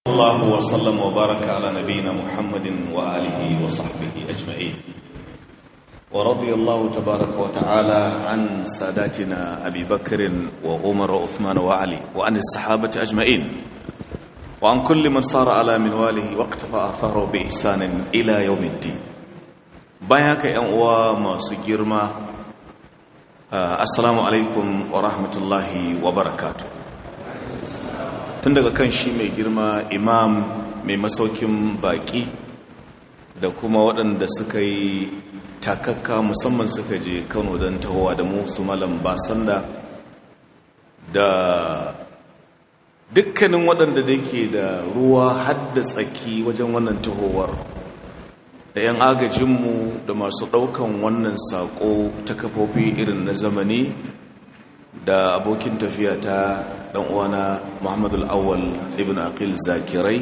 الله وسلم وبارك على نبينا محمد وآله وصحبه أجمعين ورضي الله تبارك وتعالى عن ساداتنا أبي بكر وعمر وعثمان وعلي وعن الصحابة أجمعين وعن كل من صار على منواله واقتفى أثاره بإحسان إلى يوم الدين باياك أنوا ما سجرما السلام عليكم ورحمة الله وبركاته tun daga kan shi mai girma imam mai masaukin baki da kuma waɗanda suka yi takakka musamman suka je kano don tahowa da musu malam basanda da dukkanin waɗanda da ke da ruwa hadda tsaki wajen wannan tahowar da 'yan agajinmu da masu ɗaukan wannan saƙo ta kafofi irin na zamani da abokin tafiya ta dan uwana Muhammadu al-Awwal ibn Aqil Zakirai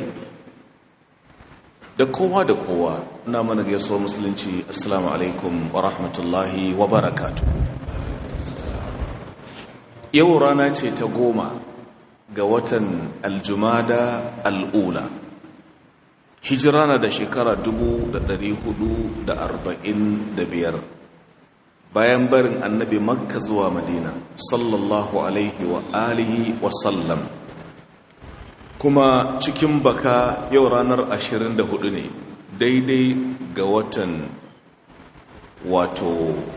da kowa da kowa ina mana gaisuwar musulunci assalamu alaikum wa rahmatullahi wa barakatuh yau rana ce ta goma ga watan aljumada al'ula hijira na da shekara 445 bayan barin annabi makka zuwa madina sallallahu alaihi wa alihi wa sallam kuma cikin baka yau ranar 24 ne daidai ga watan wato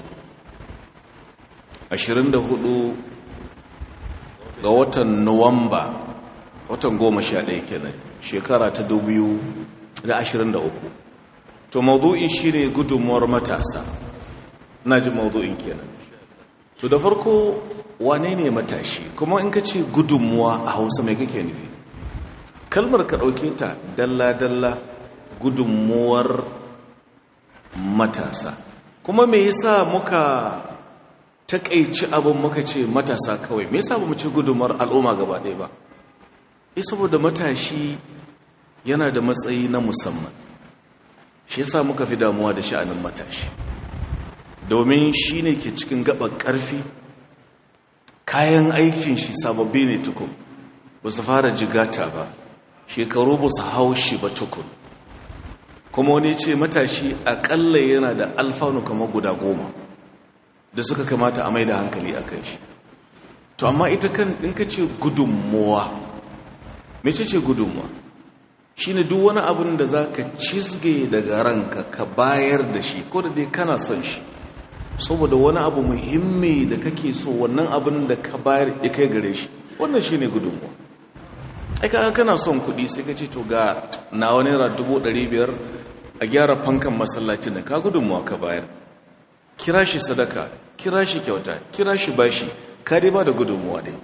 24 ga watan nuwamba watan 11 kenan shekara ta 2023 to maudu'in shine gudunmuwar matasa na ji mawuzo'in kenan to da farko wane ne matashi kuma in ka ce gudunmuwa a hausa mai kake nufi kalmar ka ɗauke ta dalla-dalla gudunmuwar matasa kuma me yasa muka takaici abin muka ce matasa kawai me yasa ba mu ce gudunmuwar al'umma gaba ɗaya ba e saboda matashi yana da matsayi na musamman shi yasa muka fi damuwa da sha'anin matashi domin shi ne ke cikin gaban ƙarfi kayan aikin shi sababbi ne tukun ba su fara jigata ba shekaru ba su hau shi ba tukun kuma wani ce matashi aƙalla yana da alfanu kamar guda goma da suka kamata a mai da hankali a kan shi to amma ita kan in ka ce gudunmuwa mece ce gudunmuwa shi ne duk wani abin da za ka cizge daga ranka ka bayar da shi ko da dai kana son shi saboda wani abu muhimmi da kake so wannan abin da ka bayar ya kai gare shi wannan shi ne gudunmuwa aika kana son kuɗi sai ka ce to ga na wani naira biyar a gyara fankan masallacin da ka gudunmuwa ka bayar kira shi sadaka kira shi kyauta kira shi bashi ka dai ba da gudunmuwa dai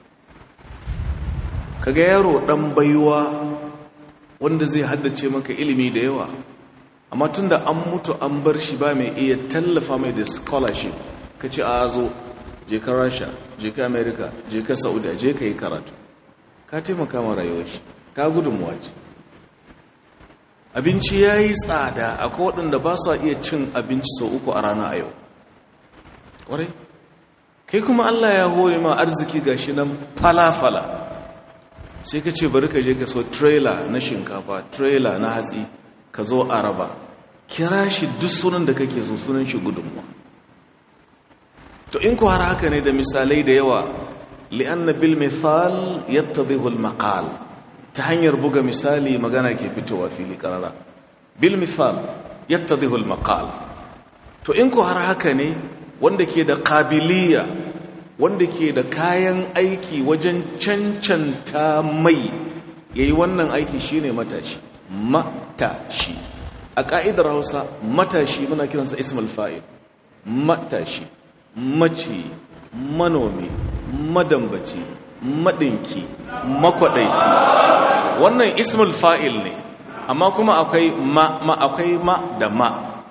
kaga yaro ɗan baiwa wanda zai haddace maka ilimi da yawa amma tun da an mutu an bar shi ba mai iya tallafa mai da scholarship ka ce a zo je ka rasha je ka america je ka saudiya je ka yi karatu ka taimaka ma rayuwar shi ka gudunmuwa ce abinci ya yi tsada akwai waɗanda ba sa iya cin abinci sau uku a rana a yau ƙwarai kai kuma allah ya hore ma arziki ga shi nan fala-fala sai ka ce bari ka je ka so trailer na shinkafa trailer na hatsi ka zo a raba kira shi duk sunan da kake so sunan shi gudunmuwa to in ku har haka ne da misalai da yawa li'anna bil mithal yattadhihu al maqal ta hanyar buga misali magana ke fitowa fili karara bil mithal yattadhihu al maqal to in ku har haka ne wanda ke da qabiliya wanda ke da kayan aiki wajen cancanta mai yayi wannan aiki shine matashi matashi a ƙa'idar hausa matashi muna kiransa ismul fa'il matashi mace manomi madambaci maɗinki makwaɗaici wannan ismul fa'il ne amma kuma akwai ma, ma akwai ma da ma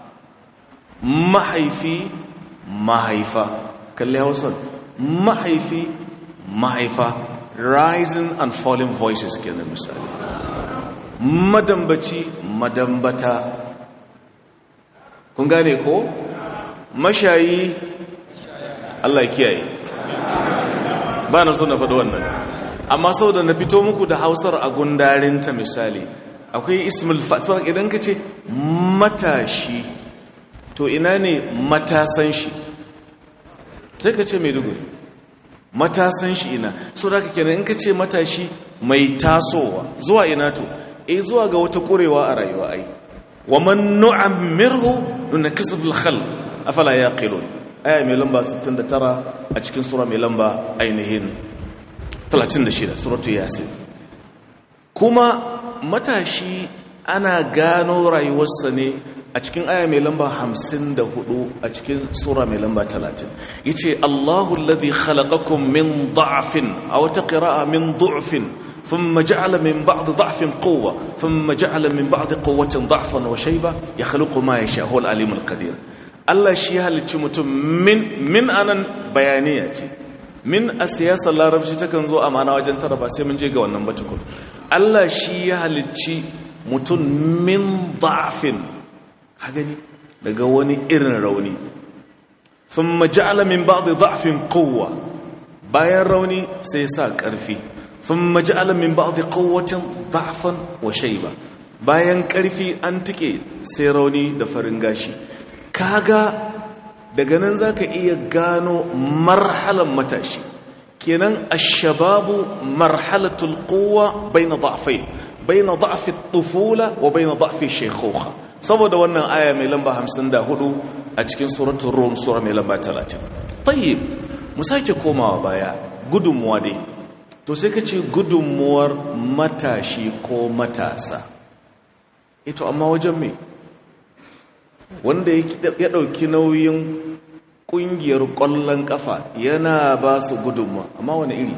mahaifi mahaifa kalli hausar mahaifi mahaifa rising and falling voices kenan misali madambaci madambata kun gane ko mashayi Allah kiyaye ba na so na faɗi wannan amma saboda na fito muku da hausar a gundarinta misali akwai ismul fa'il idan ka ce matashi to ina ne matasan shi sai ka ce maiduguri matasan shi ina so da ka kenan in ka ce matashi mai tasowa zuwa ina to e zuwa ga wata ƙurewa a rayuwa ai wa man nu'ammirhu nunkishu fil khalq afala yaqilun aya mai lamba 69 a cikin sura mai lamba ainihin 36 suratu yasin kuma matashi ana gano rayuwarsa ne a cikin aya mai lamba 54 a cikin sura mai lamba 30 yace Allahu alladhi khalaqakum min da'fin aw taqra'a min du'fin thumma ja'ala min ba'di da'fin quwwa thumma ja'ala min ba'di quwwatin da'fan wa shayba yakhluqu ma yasha huwa al-alim al-qadir Allah shi halicci mutum min min anan bayaniya ce min a siyasar larabci takan zo a mana wajen tara ba sai mun je ga wannan batukun Allah shi ya halicci mutum min da'fin hagani daga wani irin rauni sun maja'ala min ba'd da'fin quwwa bayan rauni sai sa ƙarfi sun maja'ala min ba'd quwwatin da'fan wa shayba bayan ƙarfi an tike sai rauni da farin gashi kaga daga nan za ka iya gano marhalan matashi kenan ashababu marhalatul kowa bai na da'afai bai na da'afi tufula wa bai na da'afi shekhoha saboda wannan aya mai lamba 54 a cikin suratun rom sura mai lamba 30 tayyib mu sake komawa baya gudunmuwa dai to sai ka ce gudunmuwar matashi ko matasa ito amma wajen mai wanda ya ɗauki nauyin ƙungiyar ƙwallon ƙafa yana ba su gudunmuwa amma wani iri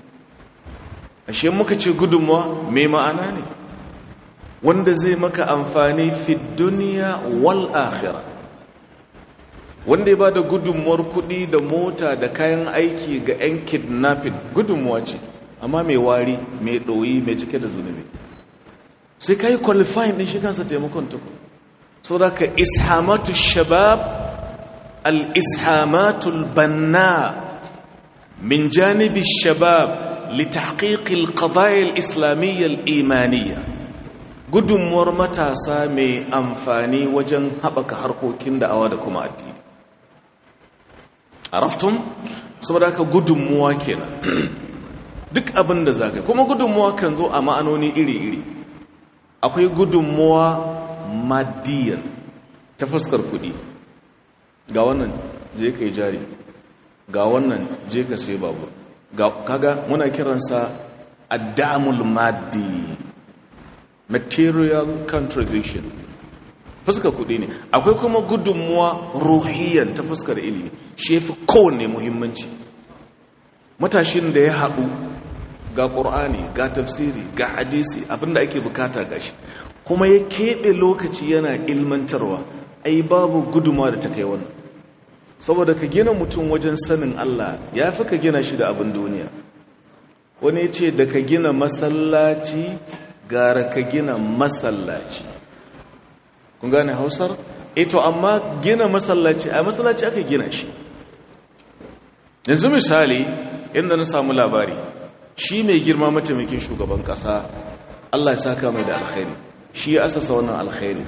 ashe muka ce gudunmuwa mai ma'ana ne wanda zai maka amfani fi duniya wal akhira wanda ya ba da gudunmuwar kuɗi da mota da kayan aiki ga 'yan kidnapping gudunmuwa ce amma mai wari mai ɗoyi mai cike da zunubi sai ka yi qualifying ɗin shi kansa taimakon tukun so da ka ishamatu shabab al-ishamatu al-banna min janibi shabab لتحقيق القضايا الإسلامية الإيمانية gudunmuwar matasa mai amfani wajen haɓaka harkokin da'awa da kuma addini araftun saboda haka gudunmuwa kenan duk abin da zaga kuma gudunmuwa kan zo a ma'anoni iri-iri akwai gudunmuwa madiyar ta fuskar kuɗi ga wannan je ka yi jari ga wannan je ka sai babur kaga muna kiransa addamul maddi material contribution fuskar kudi ne akwai kuma gudunmuwa ruhiyyar ta fuskar ilimi shi fi kowanne muhimmanci matashin da ya haɗu ga ƙur'ani ga tafsiri ga hadisi abinda ake bukata gashi kuma ya keɓe lokaci yana ilmantarwa ai babu gudunmuwa da ta kai wannan saboda ka gina mutum wajen sanin Allah ya fi ka gina shi da abin duniya wani ce da ka gina masallaci gara ka gina masallaci kun gane hausar? eto amma gina masallaci a masallaci aka gina shi yanzu misali inda na samu labari shi mai girma mataimakin shugaban kasa Allah ya saka mai da alkhairi shi ya asasa wannan alkhairi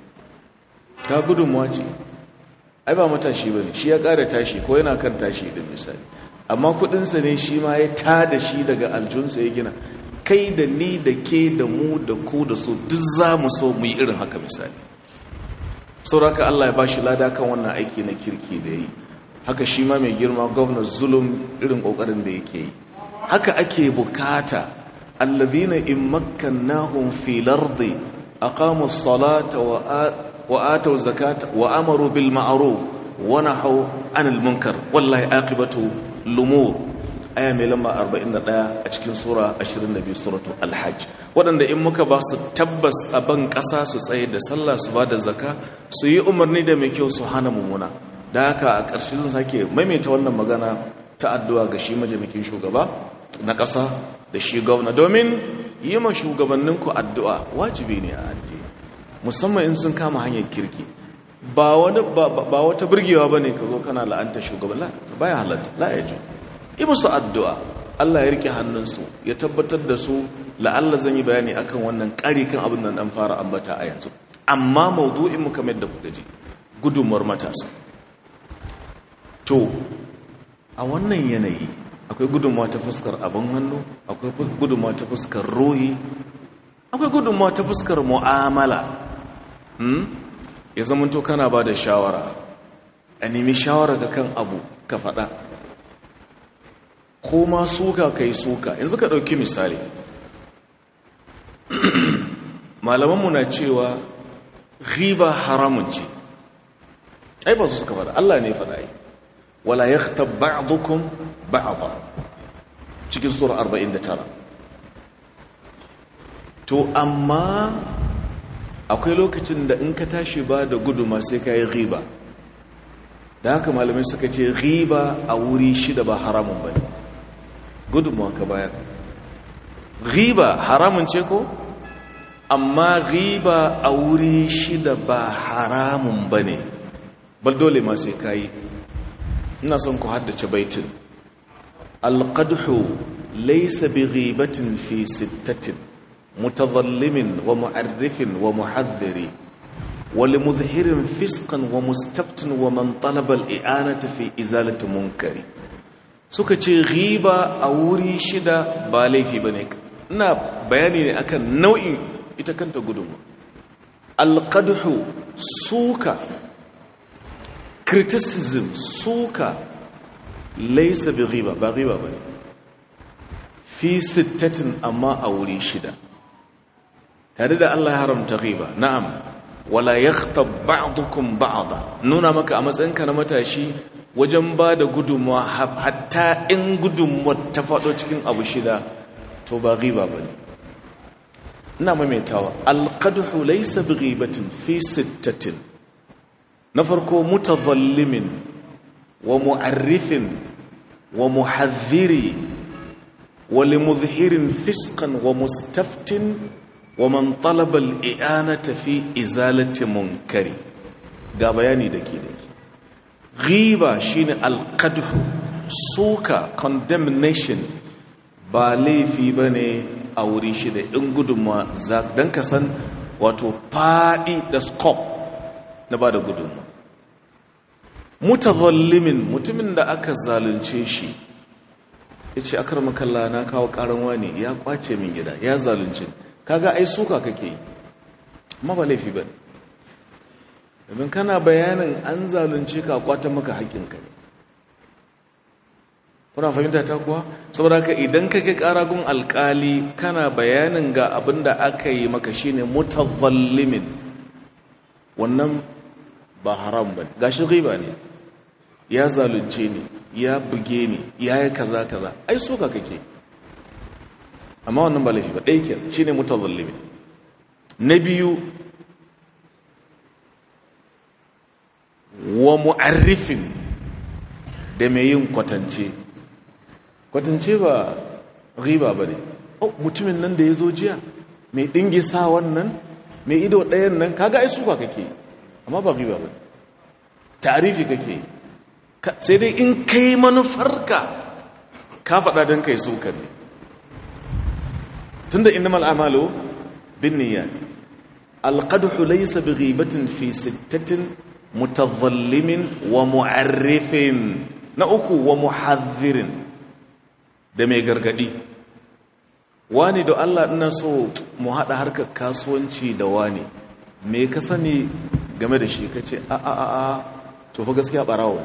ta gudunmuwa ce ai ba matashi bane shi ya ƙara tashi ko yana kan tashi din misali amma kudinsa ne shi ma ya tada shi daga aljunsa ya gina kai da ni da ke da mu da ku da su duk za mu so mu yi irin haka misali sauraka Allah ya ba shi lada kan wannan aiki na kirki da yi haka shi ma mai girma gwamnan zulum irin ƙoƙarin da yake yi haka ake bukata allazina in makkannahum fil ardi aqamu as-salata wa وآتوا الزكاة وأمروا بالمعروف ونحوا عن المنكر والله عاقبة الأمور aya mai lamba 41 a cikin sura 22 suratu alhajj waɗanda in muka ba su tabbas a ban ƙasa su tsaye da sallah su ba da zaka su yi umarni da mai kyau su hana mummuna da haka a ƙarshe zan sake maimaita wannan magana ta addu'a ga shi majalikin shugaba na ƙasa da shi gwamna domin yi ma shugabanninku addu'a wajibi ne a addini musamman in sun kama hanyar kirki ba wata burgewa ba ne ka zo kana la'anta shugaban ba ya halatta la ya ji yi musu addu'a Allah ya rike hannunsu ya tabbatar da su la'alla zan yi bayani akan wannan ƙari kan abin nan dan fara ambata a yanzu amma maudu'in mu kamar da kuka ji gudunmuwar matasa to a wannan yanayi akwai gudunmuwa ta fuskar abin hannu akwai gudunmuwa ta fuskar ruhi akwai gudunmuwa ta fuskar mu'amala ya zama to kana ba da shawara a nemi shawara ka kan abu ka faɗa ko ma suka kai suka yanzu ka ɗauki misali malamanmu na cewa riba haramun ce ai ba su suka faɗa Allah ne faɗa yi wala ya ta ba'adukun ba'adwa cikin sura 49 to amma akwai lokacin da in ka tashi ba da guduma sai ka yi riba da haka malamai suka ce riba a wuri shida ba haramun ba ne gudunmuwa ka bayar riba haramun ce ko amma riba a wuri shida ba haramun ba ne bal dole ma sai ka yi ina son ku haddace baitin alƙadhu laisa bi ribatin fi sittatin mutazallimin wa mu'arrifin wa muhaddiri ولمظهر فسقا ومستفت ومن طلب الإعانة في إزالة منكر suka ce riba a wuri shida ba laifi ba ne ina bayani ne akan nau'in ita kanta gudunmu alƙadhu suka criticism suka laisa bi riba ba riba ba ne fi sittatin amma a wuri shida tare da Allah ya haramta riba na'am wala yakhtab ba'dukum ba'da nuna maka a matsayinka na matashi wajen ba da gudunmuwa hatta in gudunmuwar ta faɗo cikin abu shida to ba riba bane ina maimaitawa alqadhu laysa bighibatin fi sittatin na farko mutadhallimin wa mu'arrifin wa muhadhiri wa limudhhirin fisqan wa mustaftin ومن طلب الإعانة في إزالة منكر ga bayani da ke dake ghiba shine alqadh suka condemnation ba laifi bane a wuri shi da in gudunma dan ka san wato fadi da scope na bada gudunma mutazallimin mutumin da aka zalunce shi yace akarmakalla na kawo karan wani ya kwace min gida ya zalunce kaga ai suka kake yi amma ba laifi ba domin kana bayanin an zalunce ka kwata maka haƙƙinka ne kuna fahimta ta kuwa saboda ka idan kake ƙaragun alƙali kana bayanin ga abin da aka yi maka shine mutazallimin wannan ba haram ba gashi riba ne ya zalunce ni ya buge ni ya yi kaza kaza ai suka kake amma wannan ba laifi ba ɗaya ke shi ne mutazallimi na biyu wa mu'arrifin da mai yin kwatance kwatance ba riba ba ne mutumin nan da ya zo jiya mai ɗingi sa wannan mai ido ɗayan nan kaga ai suka kake amma ba riba ba tarifi kake sai dai in kai manufarka ka faɗa don kai suka ne tunda innamal a'malu binniyat alqadhu laysa bighibatin fi sittatin mutadhallimin wa mu'arrifin na uku wa muhadhirin da mai gargadi wani da Allah ina so mu hada harkar kasuwanci da wani me ka sani game da shi kace a a a a to fa gaskiya barawo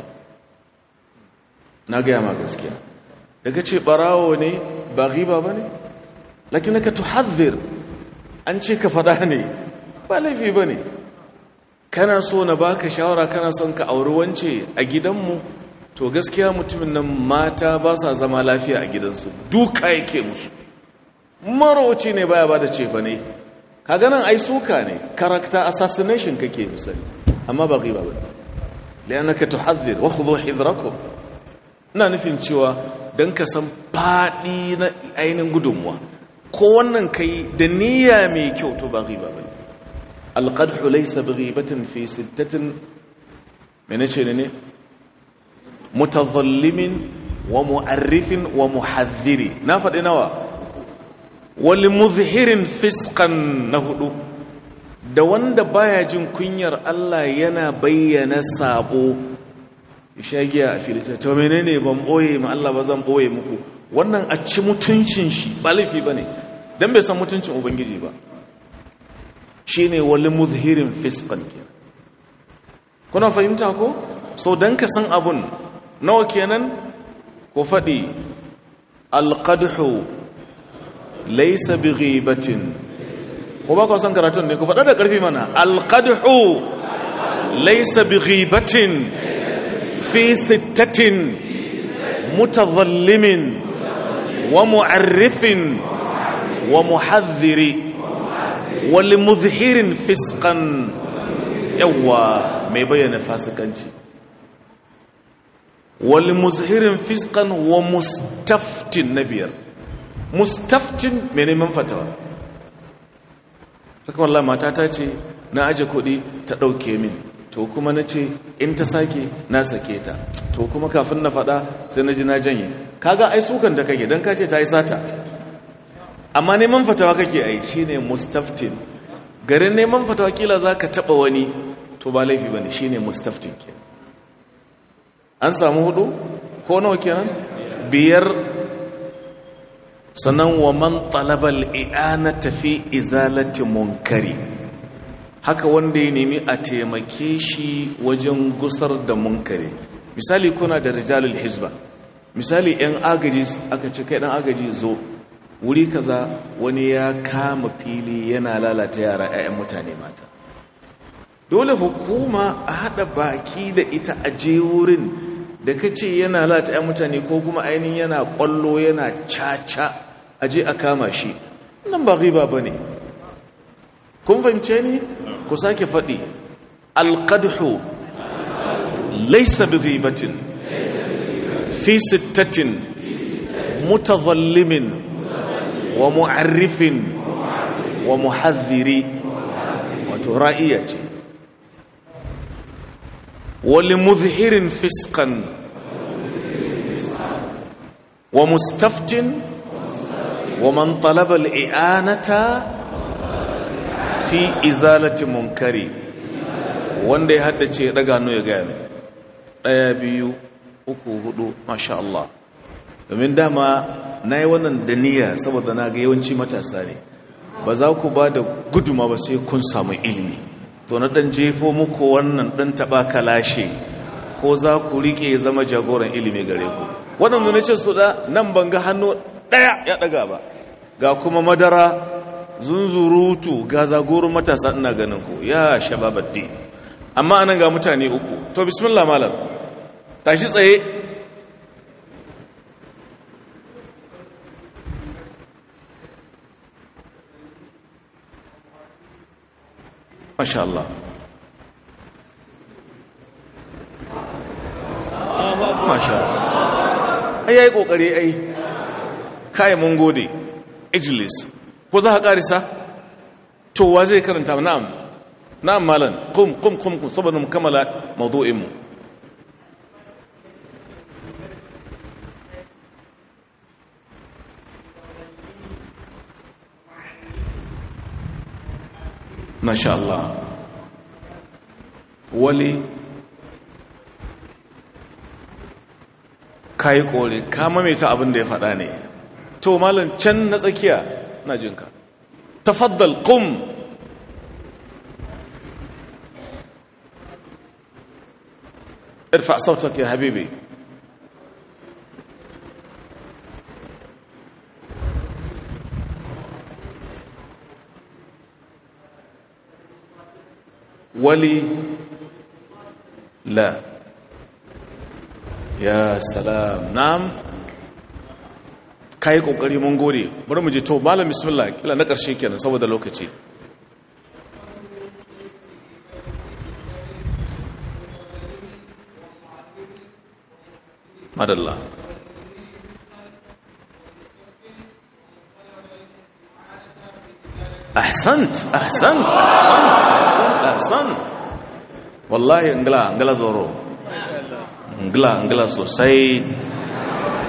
na ga ma gaskiya da kace barawo ne ba ghiba bane lakinaka tuhadhir an ce ka fada ne ba laifi bane kana so na baka shawara kana son ka auri wance a gidanmu to gaskiya mutumin nan mata ba sa zama lafiya a gidansu duka yake musu maroci ne baya bada cefa ne kaga nan ai suka ne character assassination kake misali amma ba ghiba ba lianaka tuhadhir wa khudhu hidrakum ina nufin cewa dan ka san fadi na ainin gudunmuwa ko wannan kai da niyya mai kyau to ba ghiba bane alqadhu laysa bighibatin fi sittatin mene ce ne mutadhallimin wa mu'arrifin wa muhadhiri na faɗi nawa wal muzhirin fisqan na hudu da wanda baya jin kunyar Allah yana bayyana sabo shagiya a filita to menene ban boye ma Allah ba zan boye muku wannan a ci mutuncin shi ba laifi bane dan bai san mutuncin ubangiji ba shine wal muzhirin fisqan kuna fahimta ko so dan ka san abun nawa kenan ko fadi alqadhu laysa bighibatin ko ba ku san karatun ne ku fada da karfi mana alqadhu laysa bighibatin fi sittatin mutadhallimin wa mu'arrifin wa muhadhdhiri wal muzhirin fisqan yawa mai bayyana fasikanci wal muzhirin fisqan wa mustaftin nabiyar mustaftin mai neman fatawa haka wallahi mata ta ce na aje kuɗi ta ɗauke min to kuma na ce in ta sake na sake ta to kuma kafin na faɗa sai na ji na janye kaga ai sukan da kake don kace ta yi sata amma neman fatawa kake ai shine mustaftin garin neman fatawa kila za ka taɓa wani to ba laifi ba ne shi ne mustaftin ke an samu hudu ko nawa kenan biyar sannan wa man talabal i'anata fi izalati munkari haka wanda ya nemi a taimake shi wajen gusar da munkari misali kuna da rijalul hizba misali yan agaji aka ce kai dan agaji zo wuri kaza wani ya kama fili yana lalata yara 'ya'yan mutane mata dole hukuma a haɗa baki da ita a je wurin da ka ce yana lalata 'yan mutane ko kuma ainihin yana ƙwallo yana caca a je a kama shi nan ba riba ba ne kun fahimce ni ku sake faɗi alƙadhu laisa bi ribatin fi sittatin mutazallimin wa mu'arrifin wa muhazziri wato ra'iya ce wali muzhirin fiskan wa mustaftin wa man talaba al'i'anata fi izalati munkari wanda ya haddace ya daga no ya gaya ɗaya biyu uku hudu masha Allah domin dama na yi wannan da niyya saboda na ga yawanci matasa ne ba za ku ba da guduma ba sai kun samu ilimi to na dan jefo muku wannan dan taba kalashe ko za ku rike zama jagoran ilimi gare ku waɗanda na ce su da nan ban ga hannu ɗaya ya ɗaga ba ga kuma madara zunzurutu ga zagorin matasa ina ganin ku ya shababatti amma anan ga mutane uku to bismillah malam tashi tsaye masha Allah masha ai yayi kokari ai kai mun gode ijlis ko za ka karisa to wa zai karanta na'am na'am malan qum qum qum saboda mu kammala mawdu'in mu masha Allah wali kai kore ka mamaita abin da ya faɗa ne to malam can na tsakiya na jinka tafaddal qum ارفع صوتك يا حبيبي ولي لا ya salam na'am kai kokari mun gode bari mu je to malam bismillah kila na karshe kenan saboda lokaci madalla ahsant ahsant ahsant ahsant ahsant wallahi ngala ngala zoro ngila ngila sosai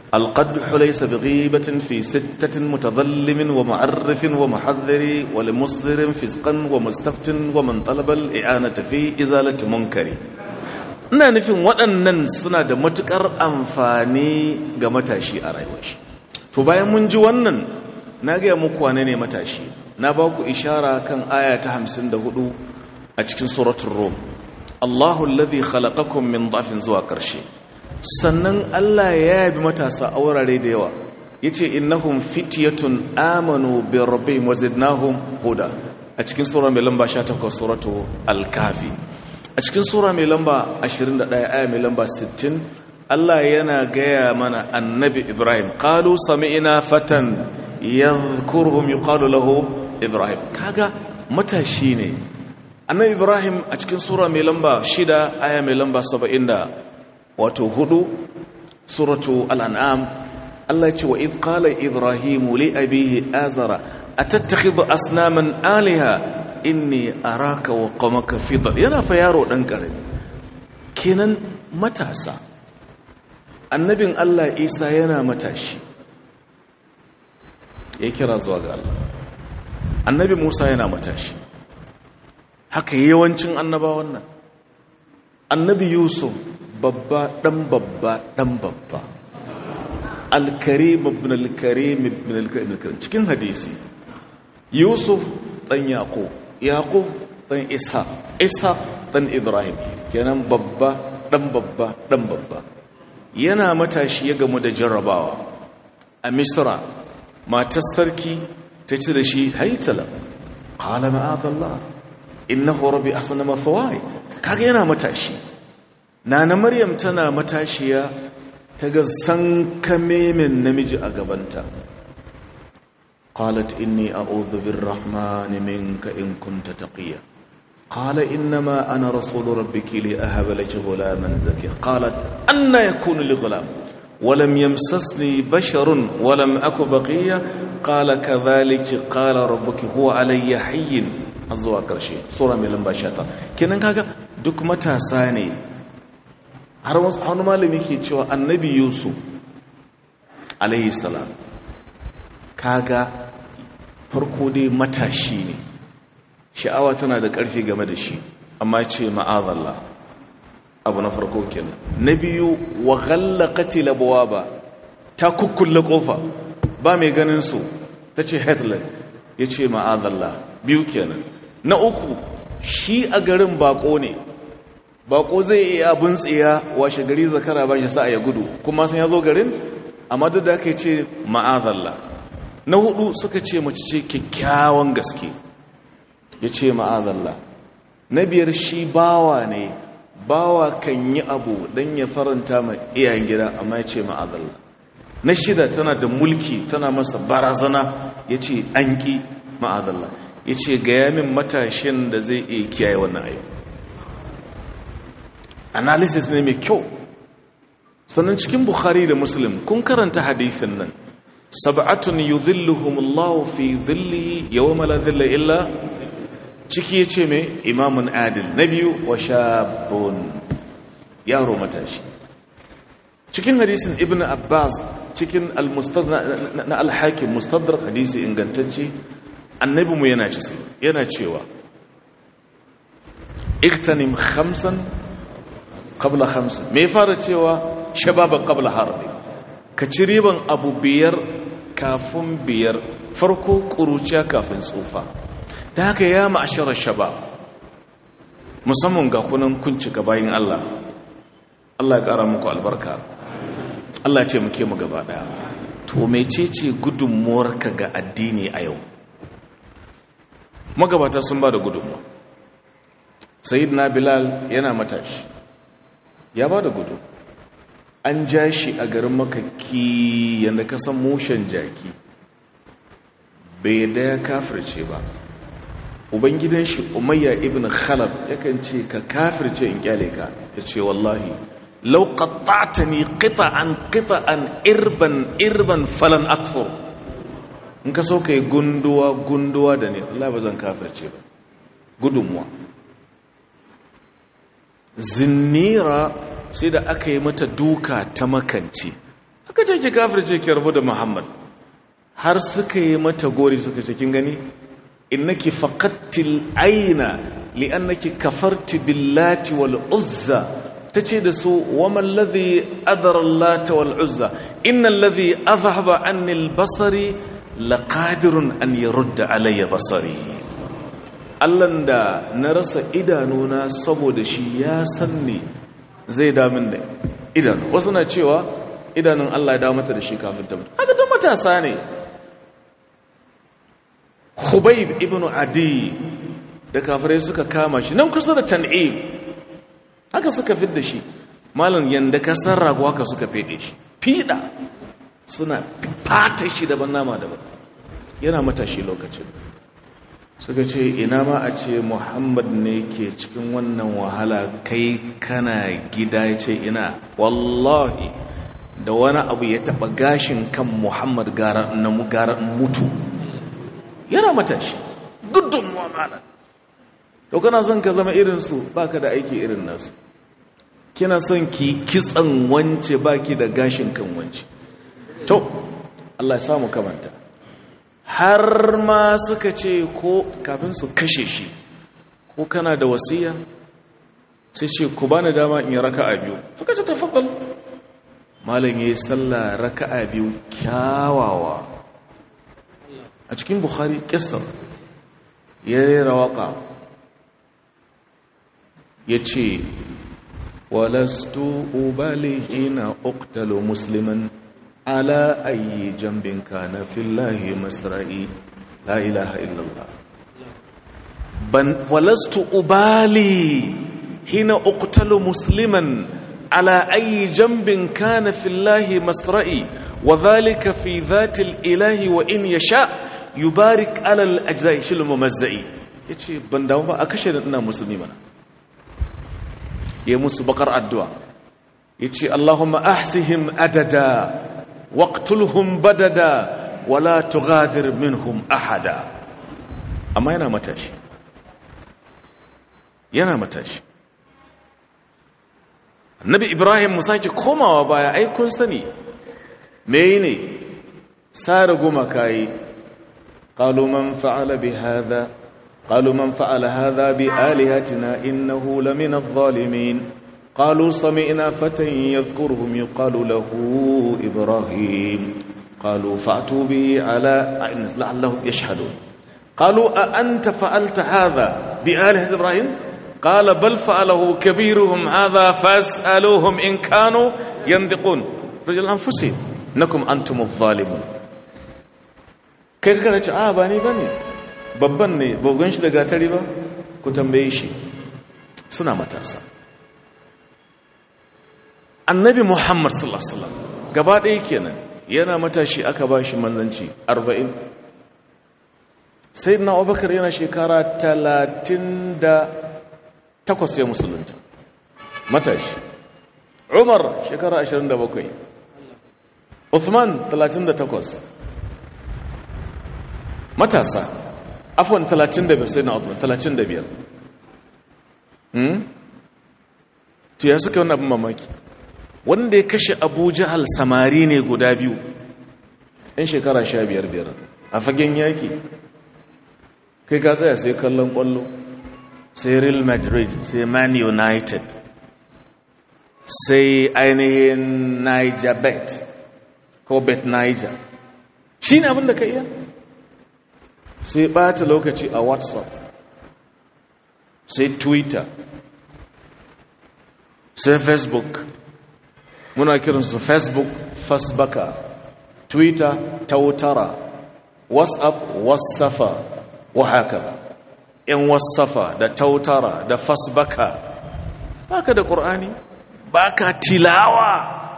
القدح ليس بغيبة في ستة متظلم ومعرف ومحذر ولمصدر فسقا ومستفت ومن طلب الإعانة في إزالة منكر ina nufin waɗannan suna da matuƙar amfani ga matashi a rayuwar shi to bayan mun ji wannan na gaya muku wane ne matashi na ba ku ishara kan aya ta 54 a cikin suratul rum Allahu alladhi khalaqakum min dhafin zuwa ƙarshe sannan Allah ya yabi matasa a wurare da yawa yace innahum fityatun amanu bi rabbihim wazidnahum huda a cikin sura mai lamba 18 suratu al-kafi a cikin sura mai lamba 21 aya mai lamba 60 Allah yana gaya mana annabi Ibrahim qalu sami'na fatan yadhkuruhum yuqalu lahu Ibrahim kaga matashi ne annabi Ibrahim a cikin sura mai lamba 6 aya mai lamba 70 wato hudu suratu al'an'am Allah ce wa idh qala ibrahimu li abihi azara atattakhidhu asnaman aliha inni araka wa qamaka fi yana fa yaro dan karami kenan matasa annabin Allah Isa yana matashi ya kira zuwa ga Allah annabi Musa yana matashi haka yawancin annabawan nan annabi Yusuf babba ɗan babba ɗan babba alkarim ibn alkarim ibn alkarim cikin hadisi yusuf ɗan yaƙo yaƙo ɗan isa isa ɗan ibrahim kenan babba ɗan babba ɗan babba yana matashi ya gamu da jarrabawa a misra matar sarki ta ci da shi haitala ƙala ma'adallah innahu rabbi asana mafawai kaga yana matashi Nana Maryam tana matashiya ta ga sankamemin namiji a gabanta. Qalat inni a'udhu birrahmani minka in kunta taqiya. Qala innama ana rasulu rabbiki li ahaba laki ghulaman zakiya. Qalat anna yakunu li ghulam ولم يمسسني بشر ولم أك بقية قال كذلك قال ربك هو علي حي أزوا كرشي سورة من لمبا شاتا كنن كاكا دك متى ساني har wani malami ke cewa annabi yusuf alayhi salam kaga farko dai matashi ne sha'awa tana da ƙarfi game da shi amma ce ma'azallah abu na farko kenan na biyu wa ghallaqati labwaba ta kukkulle kofa ba mai ganin su tace hitler yace ma'azallah biyu kenan na uku shi a garin bako ne bako zai iya abin tsiya washe gari zakara ba shi sa ya gudu kuma sun ya zo garin amma duk da aka ce ma'azalla na hudu suka ce mace ce kyakkyawan gaske ya ce ma'azalla na biyar shi bawa ne bawa kan yi abu don ya faranta ma iyayen gida amma ya ce ma'azalla na shida tana da mulki tana masa barazana ya ce an ƙi ma'azalla ya ce gaya min matashin da zai iya kiyaye wannan ayyuka analysis ne mai kyau sannan cikin bukhari da muslim kun karanta hadithin nan sab'atun yudhilluhumullahu fi dhillihi yawma la dhilla illa ciki yace mai imamun adil na biyu wa shabun yaro matashi cikin hadisin ibnu abbas cikin al-mustadrak na al-hakim mustadrak hadisi ingantacce annabi mu yana yana cewa iktanim khamsan qabla khamsin me fara cewa shababan qabla harbi ka ci riban abu biyar kafin biyar farko kuruciya kafin tsufa ta haka ya ma'asharar shabab musamman ga kunan kunci ga bayin Allah Allah ya kara muku albarka Allah ya ce muke mu gaba daya to mecece gudunmuwarka ga addini a yau magabata sun ba da gudunmuwa sayyidina bilal yana matashi ya ba da gudu an ja shi a garin makaki yadda ka san mushen jaki bai da ya kafirce ba ubangidan shi umayya ibn khalaf yakan ce ka kafirce in kyale ka ya ce wallahi lau qatta'tani qita'an qita'an irban irban falan akfur in ka so kai gunduwa gunduwa da ne Allah ba zan kafirce ba gudunmuwa zinnira sai da aka yi mata duka ta makance aka ce ki kafirce ki rabu da muhammad har suka yi mata gori suka ce kin gani innaki faqattil aina li'annaki kafarti billati wal uzza tace da su waman ladhi adara allata wal uzza innal ladhi adhhaba anni al basari laqadirun an yurda alayya basari Allahn da na rasa idanuna saboda shi ya san ne zai damin da idanu wasu na cewa idanun Allah ya mata da shi kafin ta mutu haka don matasa ne Khubayb ibn Adi da kafirai suka kama shi nan kusa da Tan'im haka suka fidda shi malam yanda ka san rago haka suka fede shi fida suna fata shi daban nama daban yana matashi lokacin suka ce ina ma a ce muhammad ne ke cikin wannan wahala kai kana gida ya ce ina wallahi da wani abu ya taba gashin kan muhammad gara na gara mutu yana matashi gudun mu'amala to kana son ka zama irinsu baka da aiki irin nasu kina son ki kitsan wance baki da gashin kan wance to Allah ya samu kamanta har ma suka ce ko kafin su kashe shi ko kana da wasiya sai ce ku bani dama in yi raka'a biyu suka ce tafaddal malam yayi sallah raka'a biyu kyawawa a cikin bukhari kissar yayi rawaka yace walastu ubali ina uqtalu musliman على أي جنب كان في الله مسرعي لا إله إلا الله بن ولست أبالي حين أقتل مسلما على أي جنب كان في الله مسرعي وذلك في ذات الإله وإن يشاء يبارك على الأجزاء شل ممزئي yace ban damu ba a kashe da ina musulmi mana ya musu bakar addu'a yace Allahumma ahsihim adada waqtulhum badada wala tughadir minhum ahada amma yana matashi yana matashi annabi ibrahim mu sake komawa baya ai kun sani me ne sare goma kai qalu man fa'ala bi hadha qalu man fa'ala hadha bi alihatina innahu lamina adh-dhalimin قالوا سمعنا فتى يذكرهم يقال له إبراهيم قالوا فأتوا به على لعلهم يشهدون قالوا أأنت فعلت هذا بآلهة إبراهيم قال بل فعله كبيرهم هذا فاسألوهم إن كانوا ينطقون رجل أنفسهم إنكم أنتم الظالمون kai kana ce a ba ni bane babban ne bogon shi da gatari ba ku tambaye shi suna matasa annabi muhammad sallallahu alaihi wasallam gaba ɗaya kenan yana matashi aka ba shi manzanci 40 sayyidina abubakar yana shekara 38 ya musulunta matashi umar shekara 27 uthman 38 matasa afwan 35 sayyidina uthman 35 hmm to ya suka wani abin mamaki wanda ya kashe abu jahal samari ne guda biyu ɗan shekara sha biyar biyar a fagen yaki kai ka tsaya sai kallon ƙwallo sai real madrid sai man united sai ainihin niger bet ko bet niger shi ne abinda ka iya sai ɓata lokaci a whatsapp sai twitter sai facebook muna kiransu facebook fasbaka twitter tautara whatsapp wasafa wa haka in wasafa da tautara da fasbaka baka da ƙur'ani baka tilawa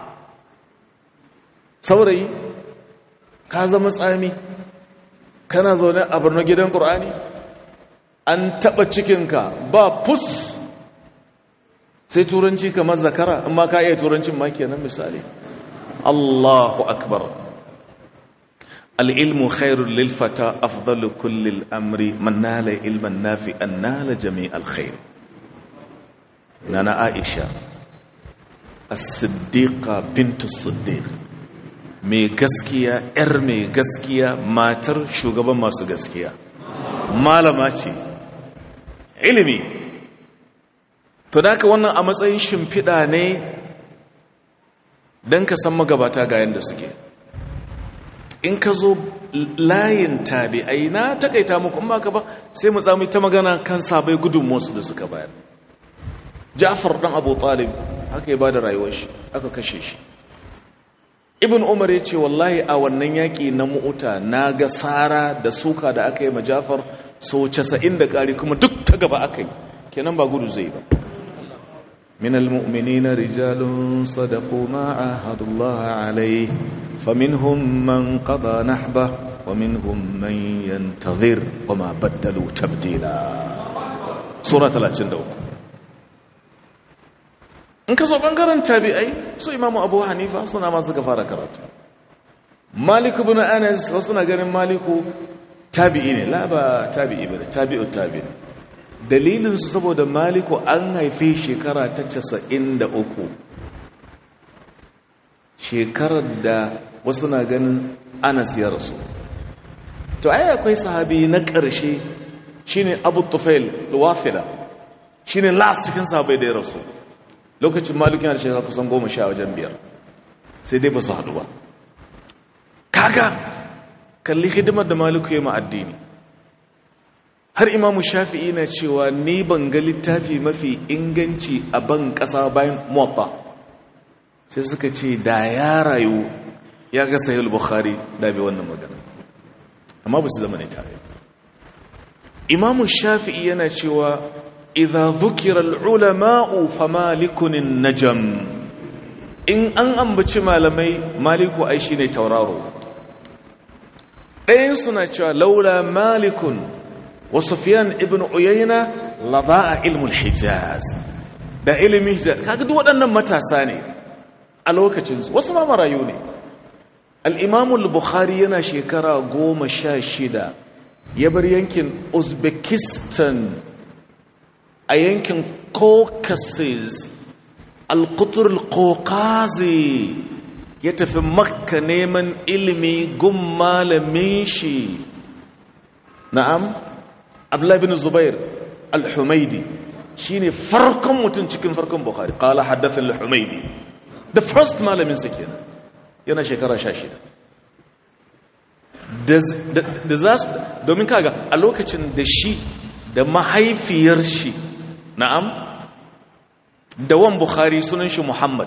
saurayi ka zama tsami kana zaune a birnin gidan ƙur'ani an taɓa cikinka ba fus sai turanci kamar zakara amma ka iya turancin ma kenan misali Allahu akbar al-ilmu khairul lil fata afdalu kulli al-amri man nala ilman nafi'an nala jami' al-khair nana Aisha as-siddiqa bint as-siddiq mai gaskiya yar mai gaskiya matar shugaban masu gaskiya malama ce ilimi to da wannan a matsayin shimfiɗa ne don ka san magabata ga yadda suke in ka zo layin tabi'ai na takaita muku in baka ba sai mu tsamu ta magana kan sabai gudunmuwarsu da suka bayar ja'far dan abu talib haka ya bada rayuwar shi aka kashe shi ibn umar ya ce wallahi a wannan yaƙi na mu'uta na ga sara da suka da aka yi ma ja'far so 90 da ƙari kuma duk ta gaba aka yi kenan ba gudu zai ba من المؤمنين رجال صدقوا ما عاهدوا الله عليه فمنهم من قضى نحبه ومنهم من ينتظر وما بدلوا تبديلا سورة 33 in ka so bangaren tabi'ai su imamu abu hanifa suna ma suka fara karatu malik ibn anas wasu na ganin maliku tabi'i ne la ba tabi'i ba tabi'u tabi'i dalilinsu saboda maliku an haife shekara ta casa'in da uku shekarar da wasu na ganin anas ya rasu to ai akwai sahabi na ƙarshe shine abu tufail wafila shine last cikin sahabai da ya rasu lokacin maliku yana da shekara kusan goma sha wajen biyar sai dai ba su haɗu ba kaga kalli hidimar da maliku ya ma addini har imamu shafi'i na cewa ni ban ga littafi mafi inganci a ban ƙasa bayan muwabba sai suka ce da ya rayu ya ga sahih bukhari da bai wannan magana amma ba su zama ne tare imamu shafi'i yana cewa idza dhukira al-ulama'u famalikun najam in an ambaci malamai maliku ai shine tauraro ɗayan suna cewa laula malikun وسفيان ابن عيينة لضاء علم الحجاز da ilimin hijaz kaga duk waɗannan matasa ne a lokacinsu wasu ma marayu ne al-imam al-bukhari yana shekara goma sha shida ya bar yankin uzbekistan a yankin caucasus al-qutur al-caucazi ya tafi makka neman ilimi gun malamin shi na'am Abdullah bin Zubair al-Humaidi shine farkon mutum cikin farkon Bukhari qala hadathana al-Humaidi the first malamin sa kenan yana shekara 16 da za su domin kaga a lokacin da shi da mahaifiyar shi na'am da wan Bukhari sunan shi Muhammad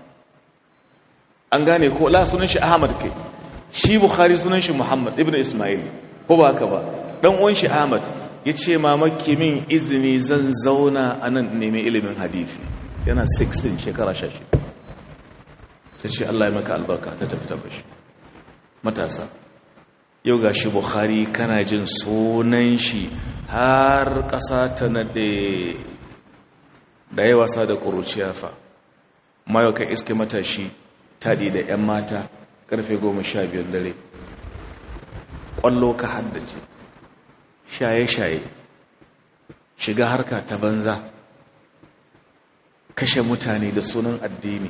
an gane ko la sunan shi Ahmad kai shi Bukhari sunan shi Muhammad ibn Ismail ko ba haka ba dan uwan shi Ahmad ya ce mamaki min izini zan zauna a nan nemi ilimin hadithi yana 16 shekara 16 ta ce Allah ya maka albarka ta tafi tabbashi matasa yau ga shi bukhari kana jin sunan shi har ƙasa ta naɗe da ya wasa da ƙuruciya fa mayo kan iske matashi taɗi da 'yan mata ƙarfe 12 dare ƙwallo ka haddace shaye-shaye shiga harka ta banza kashe mutane da sunan addini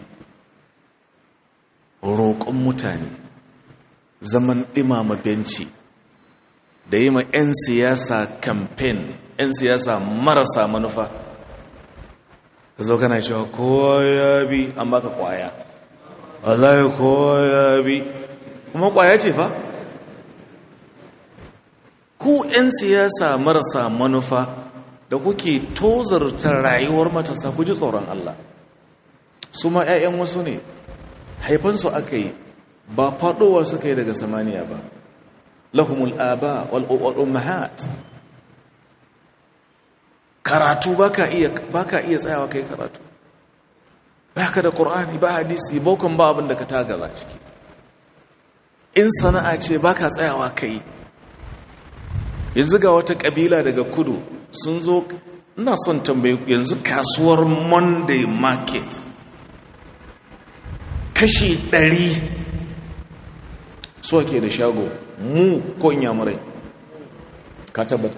roƙon mutane zaman ɗimama benci da yi ma 'yan siyasa kamfen 'yan siyasa marasa manufa ka zo kana cewa kowa ya bi an baka kwaya wallahi kowa ya bi kuma kwaya ce fa ku 'yan siyasa marasa manufa da kuke tozarta rayuwar matasa ku ji tsoron Allah su ma 'ya'yan wasu ne haifansu aka yi ba faɗowa suka yi daga samaniya ba lahumul aba wal ummahat karatu baka iya baka iya tsayawa kai karatu baka da qur'ani ba hadisi bokon ba abin da ka tagaza ciki in sana'a ce baka tsayawa kai yanzu ga wata kabila daga kudu sun zo ina son tambaye yanzu kasuwar monday market kashi ɗari so ke da shago mu ko inyamurai ka tabbata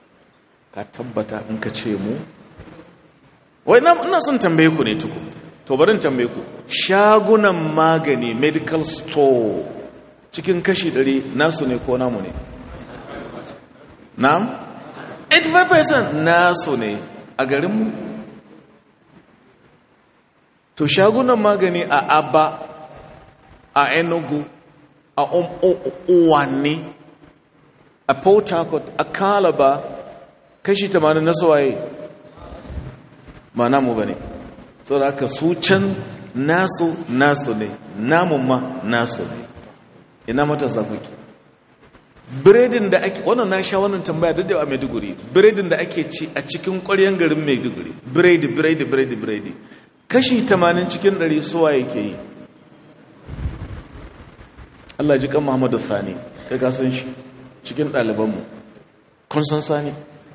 ka tabbata in ka ce mu wai ina son tambaye ku ne tuku to to barin tambaye ku shagunan magani medical store cikin kashi 100 nasu ne ko namu ne na'am 85% nasu ne a garinmu to shagunan magani a abba a enugu a uwanni a port harcourt a calabar kashi 80 na suwaye ma namu ba ne saboda aka su can nasu nasu ne namun ma nasu ne ina matasa kuke biredin da ake wannan na sha wannan tambaya duk da a maiduguri biredin da ake ci a cikin ƙwaryen garin maiduguri biredi biredi biredi biredi kashi 80 cikin 100 suwa yake yi Allah ji kan Muhammadu Sani kai ka san shi cikin ɗalibanmu kun san Sani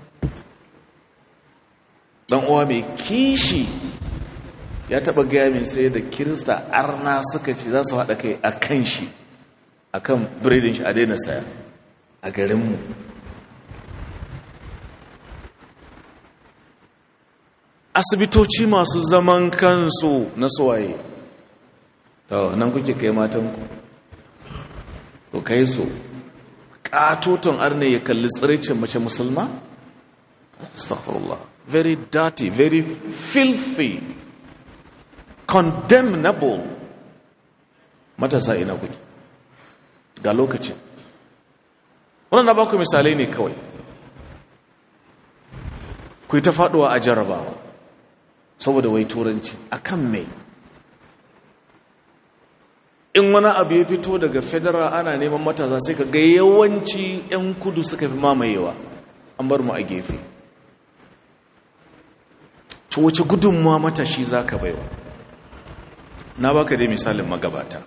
dan uwa mai kishi ya taba gaya min sai da kirista arna suka ce za su haɗa kai a kan shi a kan biredin shi a daina saya a garinmu asibitoci masu zaman kansu na suwaye nan kuke kai matanku ku kai su ƙatoton arne ya kalli tsiricin mace musulma? astaghfirullah very dirty very filthy condemnable matasa ina kuke ga lokacin wannan na ba ku misalai ne kawai ku yi ta faduwa a jarabawa saboda wai turanci akan mai in wani abu ya fito daga federal ana neman matasa sai ka ga yawanci 'yan kudu suka fi mamayewa an bar mu a gefe to wace gudunmuwa matashi za ka baiwa na baka dai misalin magabata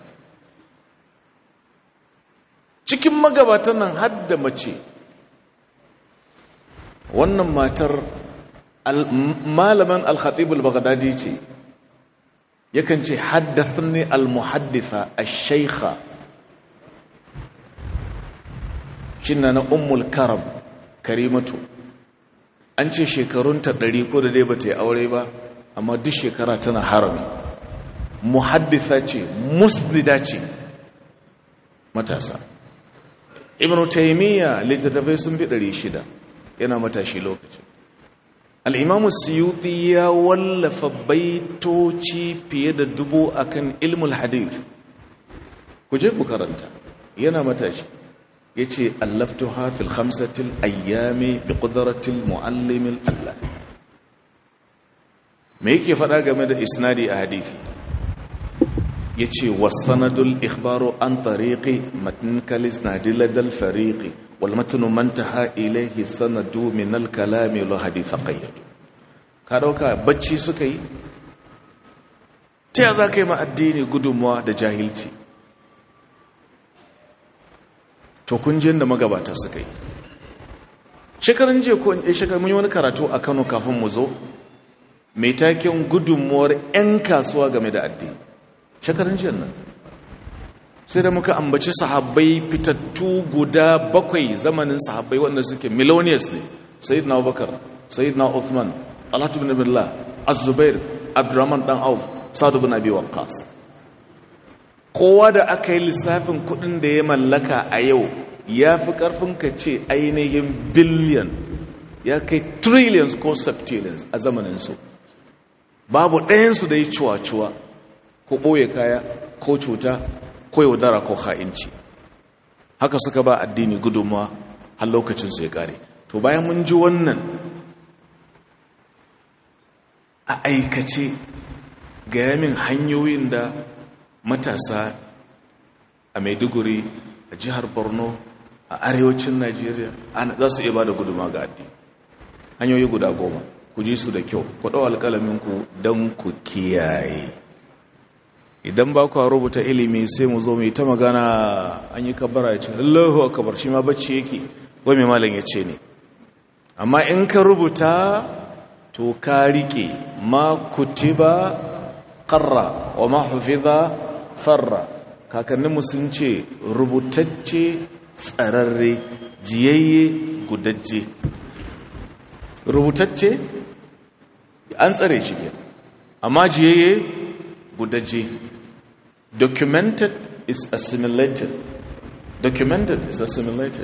cikin magabatan nan hadda mace wannan matar malaman al-khatib al-baghdadi ce yakan ce haddathni al-muhadditha ash-shaykha shinna na ummul karam karimatu an ce shekarunta ɗari ko da dai ba ta yi aure ba amma duk shekara tana harami muhadditha ce musnida ce matasa ibn taymiya littattafai sun fi ɗari shida yana matashi lokacin al'imamu siyuti ya wallafa baitoci fiye da dubu akan ilmul hadith ku je ku karanta yana matashi ya ce allaftu hafil hamsatil ayyami bi ƙudaratil mu'allimin Allah me yake faɗa game da isnadi a hadithi ya ce wasanadul ikhbaru an tariqi matin kalis na diladal fariqi wal matinu mantaha ilaihi sanadu min al kalami lo haditha qayyad ka dauka bacci suka yi ta ya za ka yi ma addini gudunmuwa da jahilci to kun da magabata suka yi shekarun jiya ko in shekarun mun yi wani karatu a Kano kafin mu zo mai taken gudunmuwar 'yan kasuwa game da addini shekarun jiya nan sai da muka ambaci sahabbai fitattu guda bakwai zamanin sahabbai wanda suke millionaires ne sayyidina abubakar sayyidina uthman alhatu bin billah az-zubair abdurrahman dan auf sa'd bin abi waqqas kowa da aka yi lissafin kudin da ya mallaka a yau ya fi karfin ka ce ainihin billion ya kai trillions ko septillions a zamaninsu babu ɗayansu da yi cuwa-cuwa ko ɓoye kaya ko cuta ko yaudara ko ha'inci haka suka ba addini gudunmawa har lokacinsu ya ƙare to bayan mun ji wannan a aikace ga yamin hanyoyin da matasa a maiduguri a jihar borno a arewacin najeriya za su iya ba da gudunmawa ga addini hanyoyi guda goma ku ji su da kyau ku ɗau alƙalaminku don ku kiyaye idan ba ku rubuta ilimi sai mu zo mai ta magana an yi kabara ya ce allahu akabar shi ma bacci yake wai mai malam ya ce ne amma in ka rubuta to ka rike ma kutiba qarra wa ma hufiza farra kakanninmu sun ce rubutacce tsararre jiyayye gudajje rubutacce an tsare shi ke amma jiyayye gudaje documented is assimilated documented is assimilated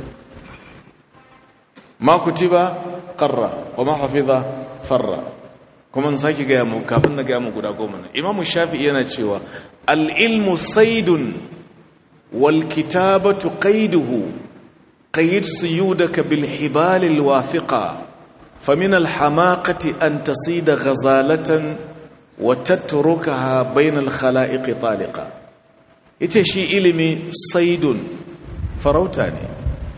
ma kutiba qarra wa ma hafiza farra kuma in sake gaya mu kafin na gaya mu guda goma ne imamu shafi'i yana cewa al-ilmu saydun wal kitabatu qayduhu qayd suyudaka bil hibal al wafiqa famin al hamaqati an tasida ghazalatan wa tatrukaha bayna al khalaiq taliqa yace shi ilimi saydun farauta ne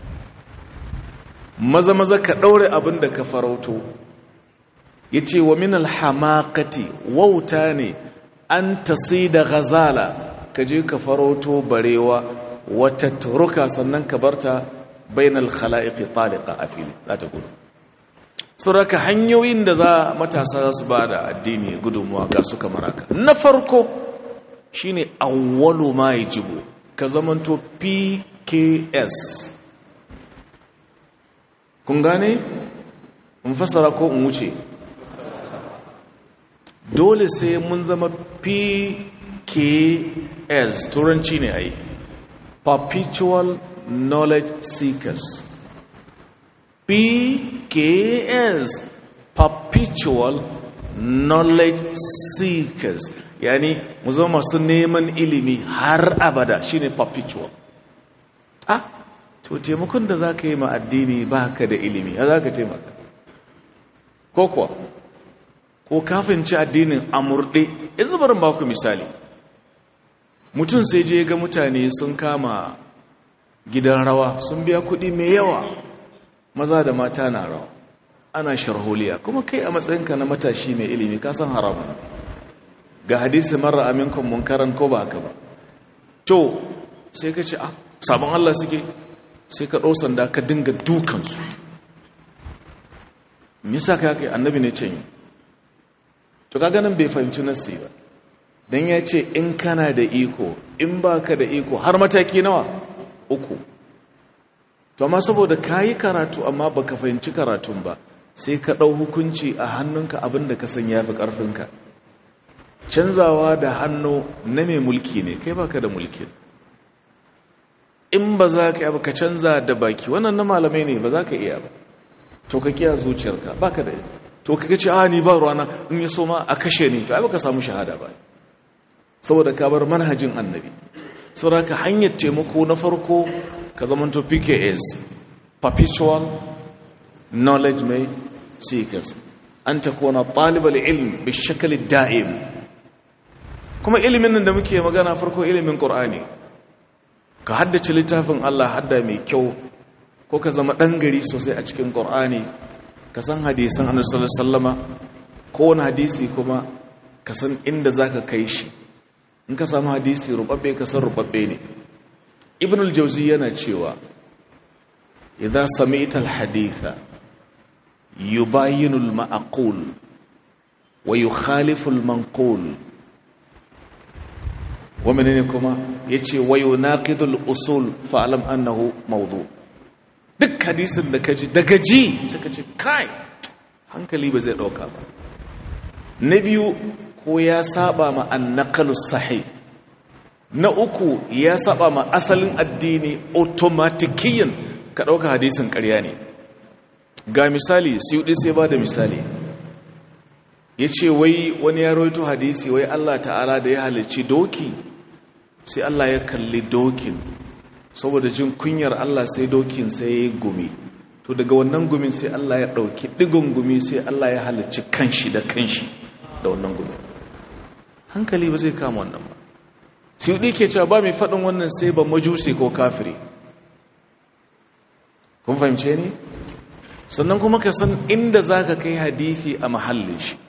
maza maza ka daure abin da ka farauto ya ce wa minal hamakati wauta ne an tasi da gazala ka je ka farauto barewa wata turuka sannan ka barta bainal khala'iqi taliqa a fili za ta gudu sauraka hanyoyin da za matasa za su ba da addini gudunmuwa ga su kamar haka na farko shine awwalu ma yajibu ka zamanto pks kun gane in fassara ko in wuce dole sai mun zama pks turanci ne ai perpetual knowledge seekers pks perpetual knowledge seekers yani mu zama masu neman ilimi har abada shine perpetual ah to taimakon da za ka yi ma addini ba ka da ilimi ya za ka taimaka ko kuwa ko kafinci addinin amurɗe yanzu barin baku misali mutum sai je ga mutane sun kama gidan rawa sun biya kuɗi mai yawa maza da mata na rawa ana sharholiya kuma kai a matsayinka na matashi mai ilimi ka san haramun ga hadisi marar aminkon munkaran ko ba haka ba to sai ka ce a sabon Allah suke sai ka ɗau sanda ka dinga dukansu misa ka kai annabi ne ce yi to kaga nan bai fahimci nassi ba dan ya ce in kana da iko in baka da iko har mataki nawa uku to amma saboda kayi karatu amma baka fahimci karatun ba sai ka dau hukunci a hannunka abinda ka san yafi karfinka canzawa da hannu na mai mulki ne kai baka da mulki in ba za ka yi ka canza da baki wannan na malamai ne ba za ka iya ba to ka kiya zuciyarka baka da to kaga ce a ni ba ruwana in yi so ma a kashe ni to ai baka samu shahada ba saboda ka bar manhajin annabi saboda ka hanyar taimako na farko ka zamanto PKS perpetual knowledge mai seekers an takuna talibal ilm bi shakali da'im kuma ilimin nan da muke magana farko ilimin qur'ani ka haddace littafin Allah hadda mai kyau ko ka zama dan gari sosai a cikin qur'ani ka san hadisan annabi sallallahu alaihi wasallama kowane hadisi kuma ka san inda zaka kai shi in ka samu hadisi rubabbe ka san rubabbe ne ibn al-jawzi yana cewa idza sami'ta al-haditha yubayinu al-ma'qul wa yukhalifu al-manqul wa menene kuma yace wa yunaqidu al-usul fa'lam annahu mawdu' duk hadisin da ka ji daga ji suka ce kai hankali ba zai ɗauka ba na biyu ko ya saba ma annakalu sahih na uku ya saba ma asalin addini automatikiyan ka ɗauka hadisin ƙarya ne ga misali siyudi sai ba da misali ya ce wai wani ya roito hadisi wai Allah ta'ala da ya halicci doki sai Allah ya kalli dokin saboda jin kunyar Allah sai dokin sai ya gumi to daga wannan gumin sai Allah ya ɗauki ɗigon gumi sai Allah ya halicci kanshi da kanshi da wannan gumi hankali ba zai kama wannan ba sai ke cewa ba mai faɗin wannan sai ba majusi ko kafiri kun fahimce ni sannan kuma ka san inda za ka kai hadithi a mahallin shi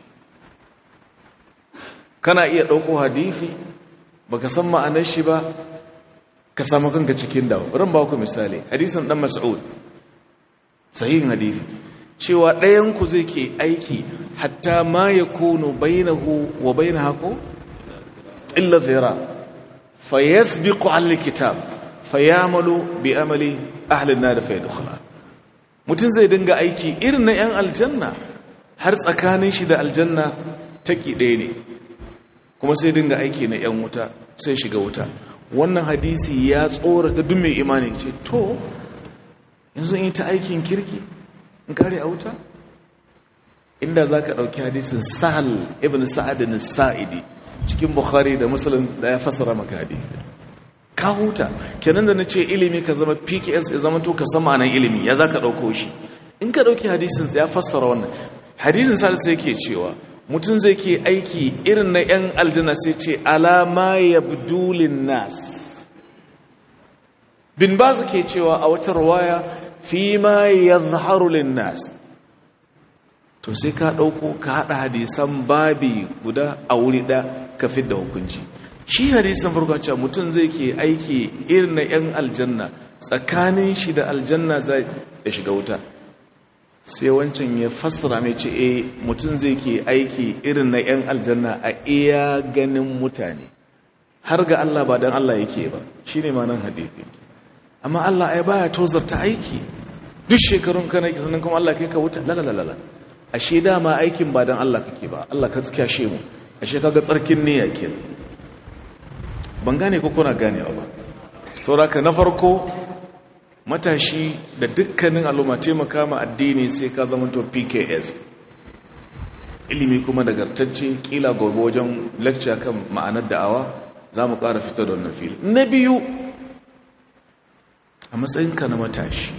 kana iya ɗauko hadithi ba ka san ma'anar shi ba ka samu kanka cikin dawo ran ba ku misali hadisin dan mas'ud sahihin hadisi cewa ɗayan ku zai ke aiki hatta ma yakunu bainahu wa bainaha ko illa dhira fayasbiqu al kitab fayamalu bi amali ahli an-nar fayadkhula mutun zai dinga aiki irin na yan aljanna har tsakanin shi da aljanna taki ɗaya ne kuma sai dinga aiki na 'yan wuta sai shiga wuta wannan hadisi ya tsorata duk mai imani ce to yanzu in yi ta aikin kirki in kare a wuta inda za ka ɗauki hadisin sahal ibn sa'adin sa'idi cikin bukhari da musulun da ya fasara maka hadisi ka huta kenan da na ce ilimi ka zama pks ya zama to ka sama nan ilimi ya za ka ɗauko shi in ka ɗauki hadisin ya fassara wannan hadisin sa'ad sai ke cewa mutum zai ke aiki irin na 'yan aljanna sai ce alama ya budulin nas bin ba su ke cewa a wata rawaya fi ma ya zaharulin nas to sai ka ɗauko ka haɗa hadisan babi guda a wuri ɗa ka da hukunci shi hadisan farko cewa mutum zai ke aiki irin na 'yan aljanna tsakanin shi da aljanna zai ya shiga wuta sai wancan ya fassara mai ce e mutum zai ke aiki irin na 'yan aljanna a iya ganin mutane har ga Allah ba don Allah yake ba shi ne manan hadithi amma Allah ai baya tozarta aiki duk shekarun ka na sannan kuma Allah kai ka wuta lalalala ashe dama aikin ba don Allah kake ba Allah ka tsakashe mu ashe kaga tsarkin niyya kenan ban gane ko kuna ganewa ba saboda na farko matashi da dukkanin al'umma taimaka ma addini sai ka zamanto pks ilimi kuma nagartacce kila gobe wajen lecture kan ma'anar da'awa za mu ƙara fitar da wannan fili na biyu a matsayinka na matashi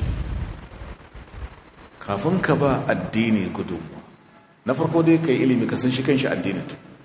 kafin ka ba addini gudunmu na farko dai ka yi ilimi ka san shi kan shi addinin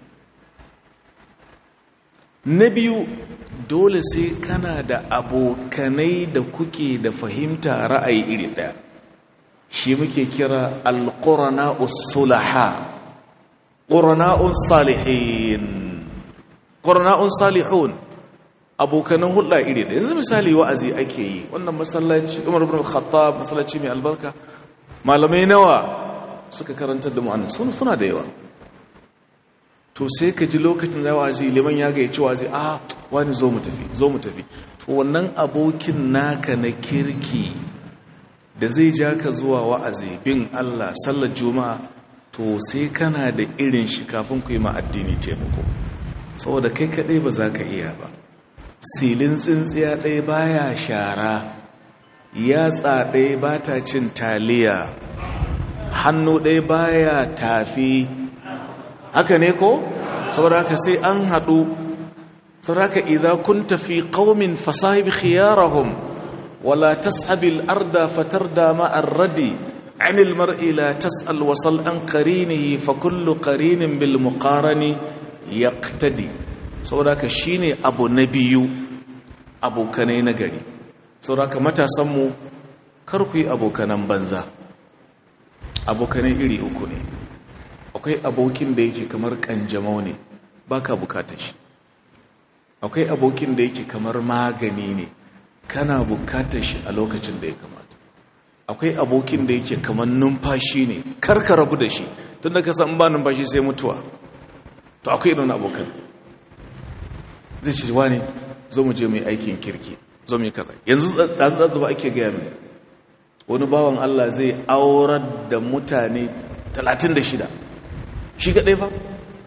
na biyu dole sai kana da abokanai da kuke da fahimta ra'ayi iri ɗaya shi muke kira alƙurana'us sulaha ƙurana'un salihin ƙurana'un salihun abokanan hulɗa iri ɗaya yanzu misali wa'azi ake yi wannan masallaci umar ibn khattab masallaci mai albarka malamai nawa suka karantar da mu'annan suna da yawa to sai ka ji lokacin da wa'azi liman ya gaya cewa zai a wani zo mu tafi zo mu tafi to wannan abokin naka na kirki da zai ja ka zuwa wa'azi bin Allah sallar juma'a to sai kana da irin shi kafin ku yi ma addini taimako saboda kai kadai ba za ka iya ba silin tsintsiya ɗaya baya shara yatsa ɗaya ba ta cin taliya hannu ɗaya baya tafi haka ne ko saboda haka sai an haɗu saraka idza kunta fi qaumin fasahib khiyarahum wala tashabil arda fatarda ma ar-radi عن المرء لا تسأل وصل عن قرينه فكل قرين بالمقارن يقتدي saboda shine abu na biyu abokanai na gari saboda matasanmu kar ku yi abokanan banza abokanai iri uku ne akwai abokin da yake kamar kanjamau ne baka bukatar shi akwai abokin da yake kamar magani ne kana bukatar shi a lokacin da ya kamata akwai abokin da yake kamar numfashi ne karka rabu da shi tun da ka san ba numfashi sai mutuwa to akwai irin abokan zai ce wani zo mu je mai aikin kirki zo mu yi kaza yanzu ɗazu ɗazu ba ake gaya mai wani bawan Allah zai aurar da mutane 36 shi kaɗai fa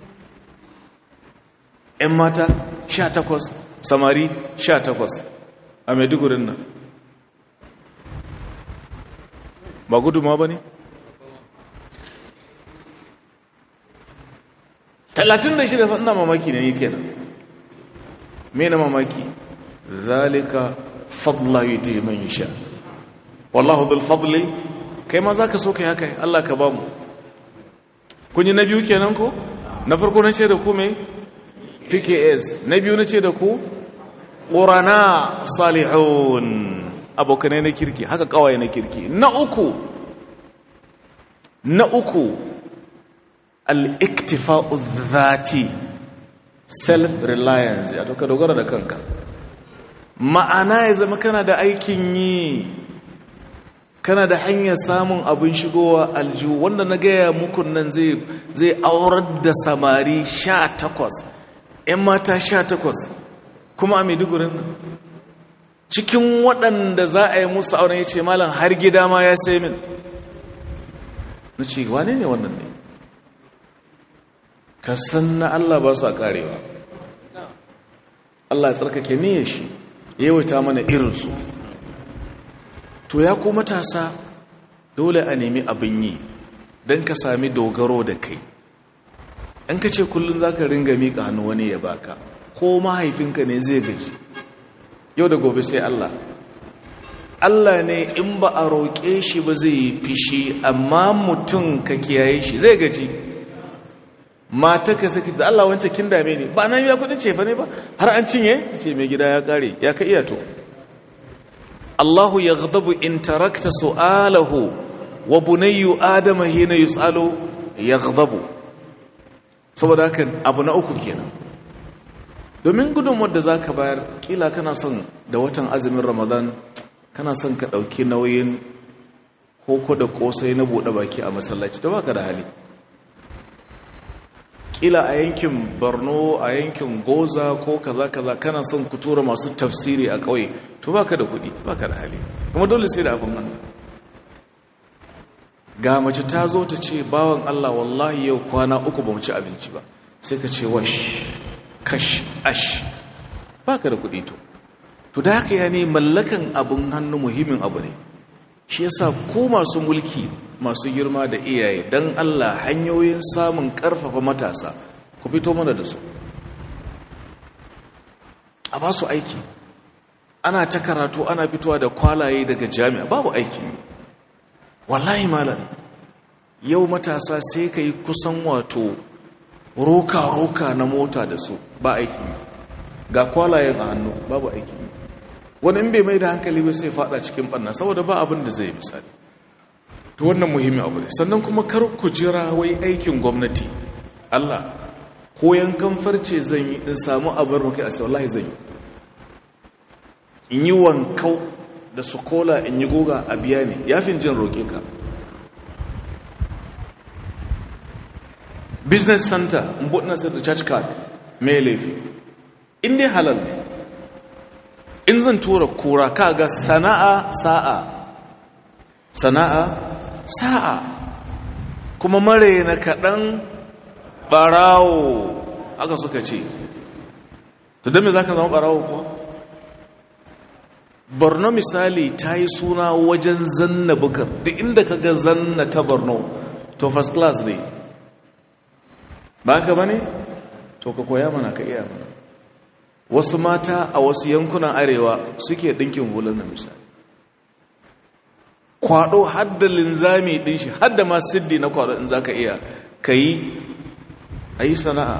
‘yan mata 18 samari 18 a maidugurin nan ba guduma ba ne? 36 fa ina mamaki ne yake nan me na mamaki zalika fadla yi ta yi man sha wallahu bil fadli kai ma za ka so ka yi haka Allah ka ba mu kun yi na biyu kenan ko na farko na ce da ku mai pks na biyu na ce da ku ƙorana salihun abokanai na kirki haka kawai na kirki na uku na uku al'iktifa'u zati self-reliance ya doka dogara da kanka ma'ana ya zama kana da aikin yi kana da hanyar samun abin shigowa aljihu wanda na gaya muku nan zai aurar da samari sha takwas ‘yan mata sha takwas kuma a maidugurin cikin waɗanda za a yi musu auren ya ce malam har gida ma ya sai min na ce wane ne wannan ne ka san na Allah ba su a karewa Allah ya tsarkake niyyar shi yawaita mana irinsu to ya ku matasa dole a nemi abin yi don ka sami dogaro da kai in ka ce kullum za ka ringa miƙa hannu wani ya baka ko mahaifinka ne zai gaji yau da gobe sai Allah Allah ne in ba a roƙe shi ba zai yi fishi amma mutum ka kiyaye shi zai gaji mata ka saki da Allah wancan kin dame ne ba na biya kudin cefa ne ba har an cinye ce mai gida ya kare ya ka iya to Allahu yaghdabu in tarakta su'alahu wa bunayyu adama hina yus'alu yaghdabu saboda haka abu na uku kenan domin gudunmuwar da zaka bayar kila kana son da watan azumin Ramadan kana son ka dauki nauyin koko da kosai na bude baki a masallaci da baka da hali kila a yankin borno a yankin goza ko kaza kaza kana son ku tura masu tafsiri a ƙauye to baka da kuɗi baka da hali kuma dole sai da abin hannu ga mace ta zo ta ce bawan Allah wallahi yau kwana uku ba mu ci abinci ba sai ka ce wash kash ash baka da kuɗi to to da haka ya ne mallakan abin hannu muhimmin abu ne shi yasa ko masu mulki masu girma da iyaye don Allah hanyoyin samun ƙarfafa matasa ku fito mana da su a ba su aiki ana ta karatu ana fitowa da kwalaye daga jami'a babu aiki wallahi malam yau matasa sai ka yi kusan wato roka-roka na mota da su ba aiki ga kwalayen a hannu babu aiki wani in bai mai da hankali ba sai fada cikin ɓanna saboda ba abin da zai misali to wannan muhimmin abu ne sannan kuma kar ku jira wai aikin gwamnati Allah ko yankan farce zan yi in samu abin rukai a wallahi zan yi in yi wankau da su kola in yi goga a biya ne yafin jin roƙe ka business center in buɗe nasar da church card mai laifi in dai halal ne in zan tura kura kaga sana'a sa'a sana'a sa'a kuma mare na kaɗan ɓarawo aka suka ce to don me za ka zama ɓarawo kuwa borno misali ta yi suna wajen zanna bukar duk inda ka ga zanna ta borno to first class ne ba ka ba ne to ka koya mana ka iya mana wasu mata a wasu yankunan arewa suke ɗinkin hular na misali kwado hadda linzami ɗin shi hadda ma siddi na kwado in za ka iya ka yi a yi sana'a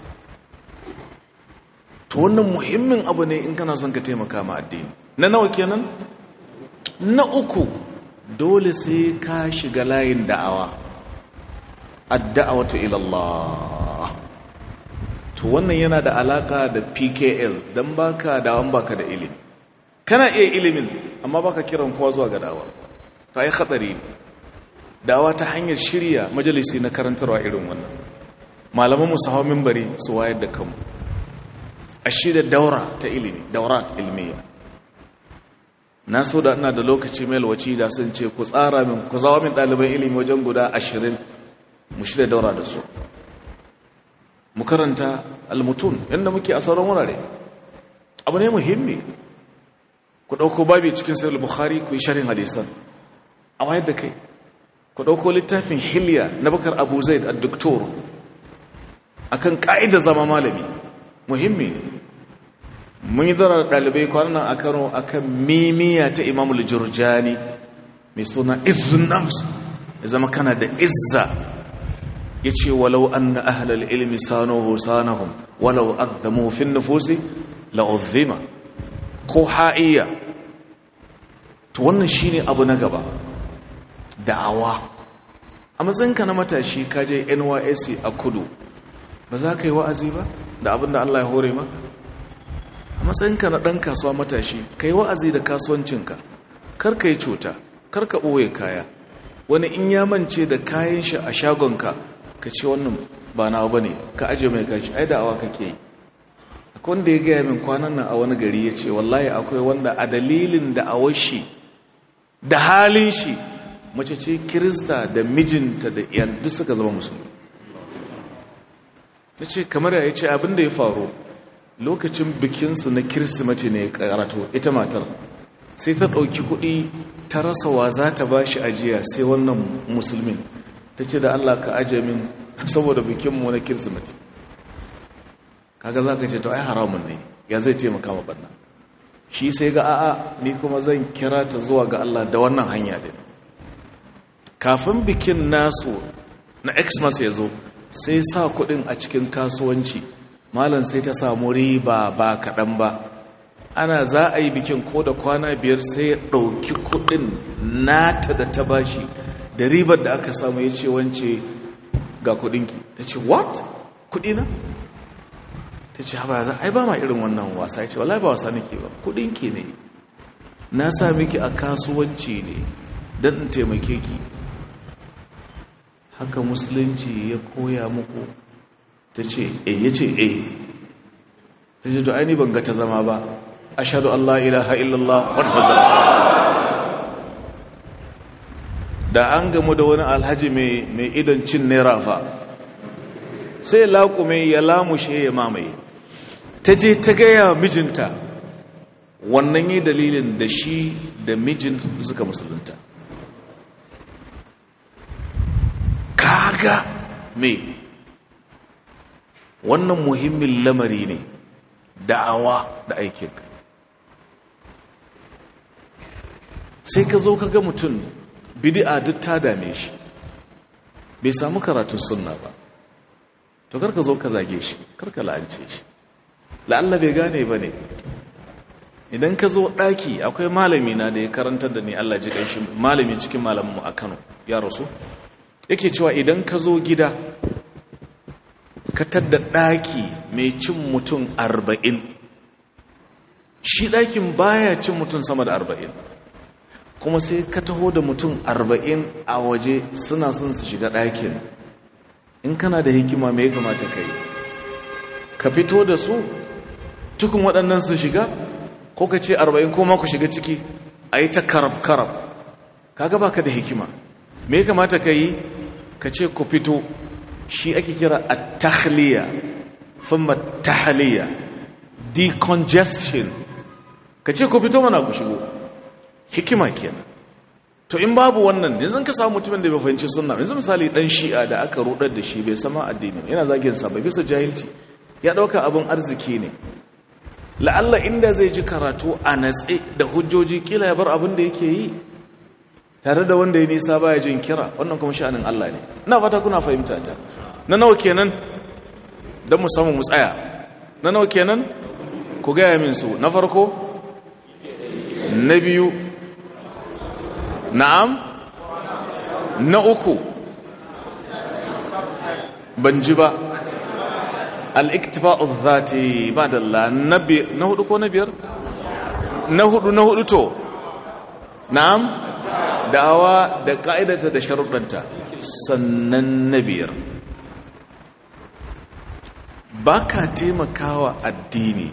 to wannan muhimmin abu ne in kana son ka taimaka ma addini na nawa kenan na uku dole sai ka shiga layin da'awa ad-da'watu ila Allah to wannan yana da alaka da PKS dan baka da'awan baka da ilimi kana iya ilimin amma baka kiran kowa zuwa ga da'awa to ai khatari da'awa ta hanyar shirya majalisi na karantarwa irin wannan malaman mu sahawa minbari su wayar da kanmu a shirya daura ta ilimi daurat ilmiya na so da ina da lokaci mai alwaci da sun ce ku tsara min ku zawa min ɗaliban ilimi wajen guda ashirin mu shirya daura da su mu karanta almutun yadda muke a sauran wurare abu ne muhimmi ku ɗauko babi cikin sayar bukhari ku yi sharin hadisan a wayar da kai ku ɗauko littafin hilya na bakar abu zaid a doktor akan ƙa'ida zama malami muhimmi ne mun yi zara ɗalibai kwanan a kano a kan mimiya ta imamul jurjani mai suna izun nafs ya zama kana da izza ya ce walau an na ahalar ilmi sanohu sanahun walau addamu fin nufusi la'uzima ko ha'iyya to wannan shi ne abu na gaba da'awa a matsayinka na matashi kaje nysc a kudu ba za ka yi wa'azi ba da abin da allah ya hore maka a matsayinka na ɗan kasuwa matashi ka yi wa'azi da kasuwancinka kar ka yi cuta kar ka ɓoye kaya wani in ya mance da kayan shi a shagonka ka ce wannan ba na ba ne ka aje mai kashi ai da'awa kake yi akwai wanda ya gaya min kwanan nan a wani gari ya ce wallahi akwai wanda a dalilin da'awar shi da halin shi mace ce kirista da mijinta da iyan duk suka zama musulmi na ce kamar ya ce abin da ya faru lokacin bikinsu na kirsimati ne karato ita matar sai ta ɗauki kuɗi ta rasa wa za ta ba shi ajiya sai wannan musulmin ta ce da allah ka ajiye min saboda bikinmu na kirsimati kaga za ka ce to ai haramun ne ya zai taimaka ma ɓanna shi sai ga a'a ni kuma zan kira ta zuwa ga allah da wannan hanya din kafin bikin nasu na xmas ya zo sai sa kudin a cikin kasuwanci malam sai ta samu riba ba kaɗan ba ana za a yi bikin ko da kwana biyar sai ya ɗauki kudin nata da ta bashi da ribar da aka samu ya ce wance ga kudinki ta ce what kudina ta ce haɓa za a yi ba ma irin wannan wasa ya ce wala ba wasa nake ba kudinki ne na sa miki a kasuwanci ne don in taimake ki haka musulunci ya koya muku ta ce e ya ce e ta ce to aini ban ga ta zama ba ashadu Allah ilaha illallah wadda da an gamu da wani alhaji mai idon cin naira fa sai laƙume ya lamushe ya mamaye ta je ta gaya mijinta wannan yi dalilin da shi da mijin suka musulunta kaga me wannan muhimmin lamari ne da'awa da aikin sai ka zo kaga mutum bid'a duk ta dame shi bai samu karatun sunna ba to karka zo ka zage shi karka la'ance shi la'alla bai gane ba ne idan ka zo ɗaki akwai malami na da ya karantar da ni Allah ji shi malami cikin malaminmu a Kano ya rasu yake cewa idan ka zo gida ka tadda ɗaki mai cin mutum arba'in shi ɗakin baya cin mutum sama da arba'in kuma sai ka taho da mutum arba'in a waje suna son su shiga ɗakin in kana da hikima mai kamata ka yi ka fito da su tukun waɗannan su shiga ko ka ce arba'in ko ma ku shiga ciki a yi ta karab-karab kaga baka da hikima me kamata ka yi ka ce ku fito shi ake kira a tahliya thumma tahliya decongestion ka ce ku fito mana ku shigo hikima kenan to in babu wannan yanzu ka samu mutumin da bai fahimci sunna yanzu misali dan shi'a da aka rudar da shi bai sama addini yana zagin sa bai bisa jahilci ya dauka abin arziki ne la'alla inda zai ji karatu a natse da hujjoji kila ya bar abin da yake yi tare da wanda ya nisa baya jin kira wannan kuma sha'anin Allah ne ina fata kuna fahimta ta na nawa kenan dan mu samu mu tsaya na nawa kenan ku ga min su na farko na biyu na'am na uku ban ji ba al-iktifa'u dhati ba dalla nabi na hudu ko na biyar na hudu na hudu to na'am da'awa da ka'idata da sharuɗanta sannan na biyar ba ka taimakawa addini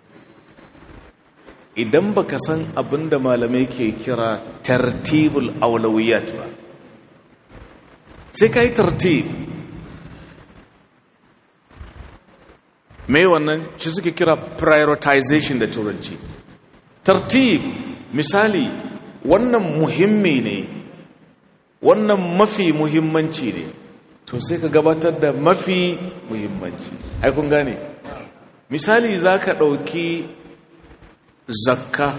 idan baka san abin da malamai ke kira tartibul aulawiyat ba sai ka yi tartib mai wannan shi suke kira prioritization da turanci tartib misali wannan muhimmi ne wannan mafi muhimmanci ne to sai ka gabatar da mafi muhimmanci kun gane misali za ka ɗauki zakka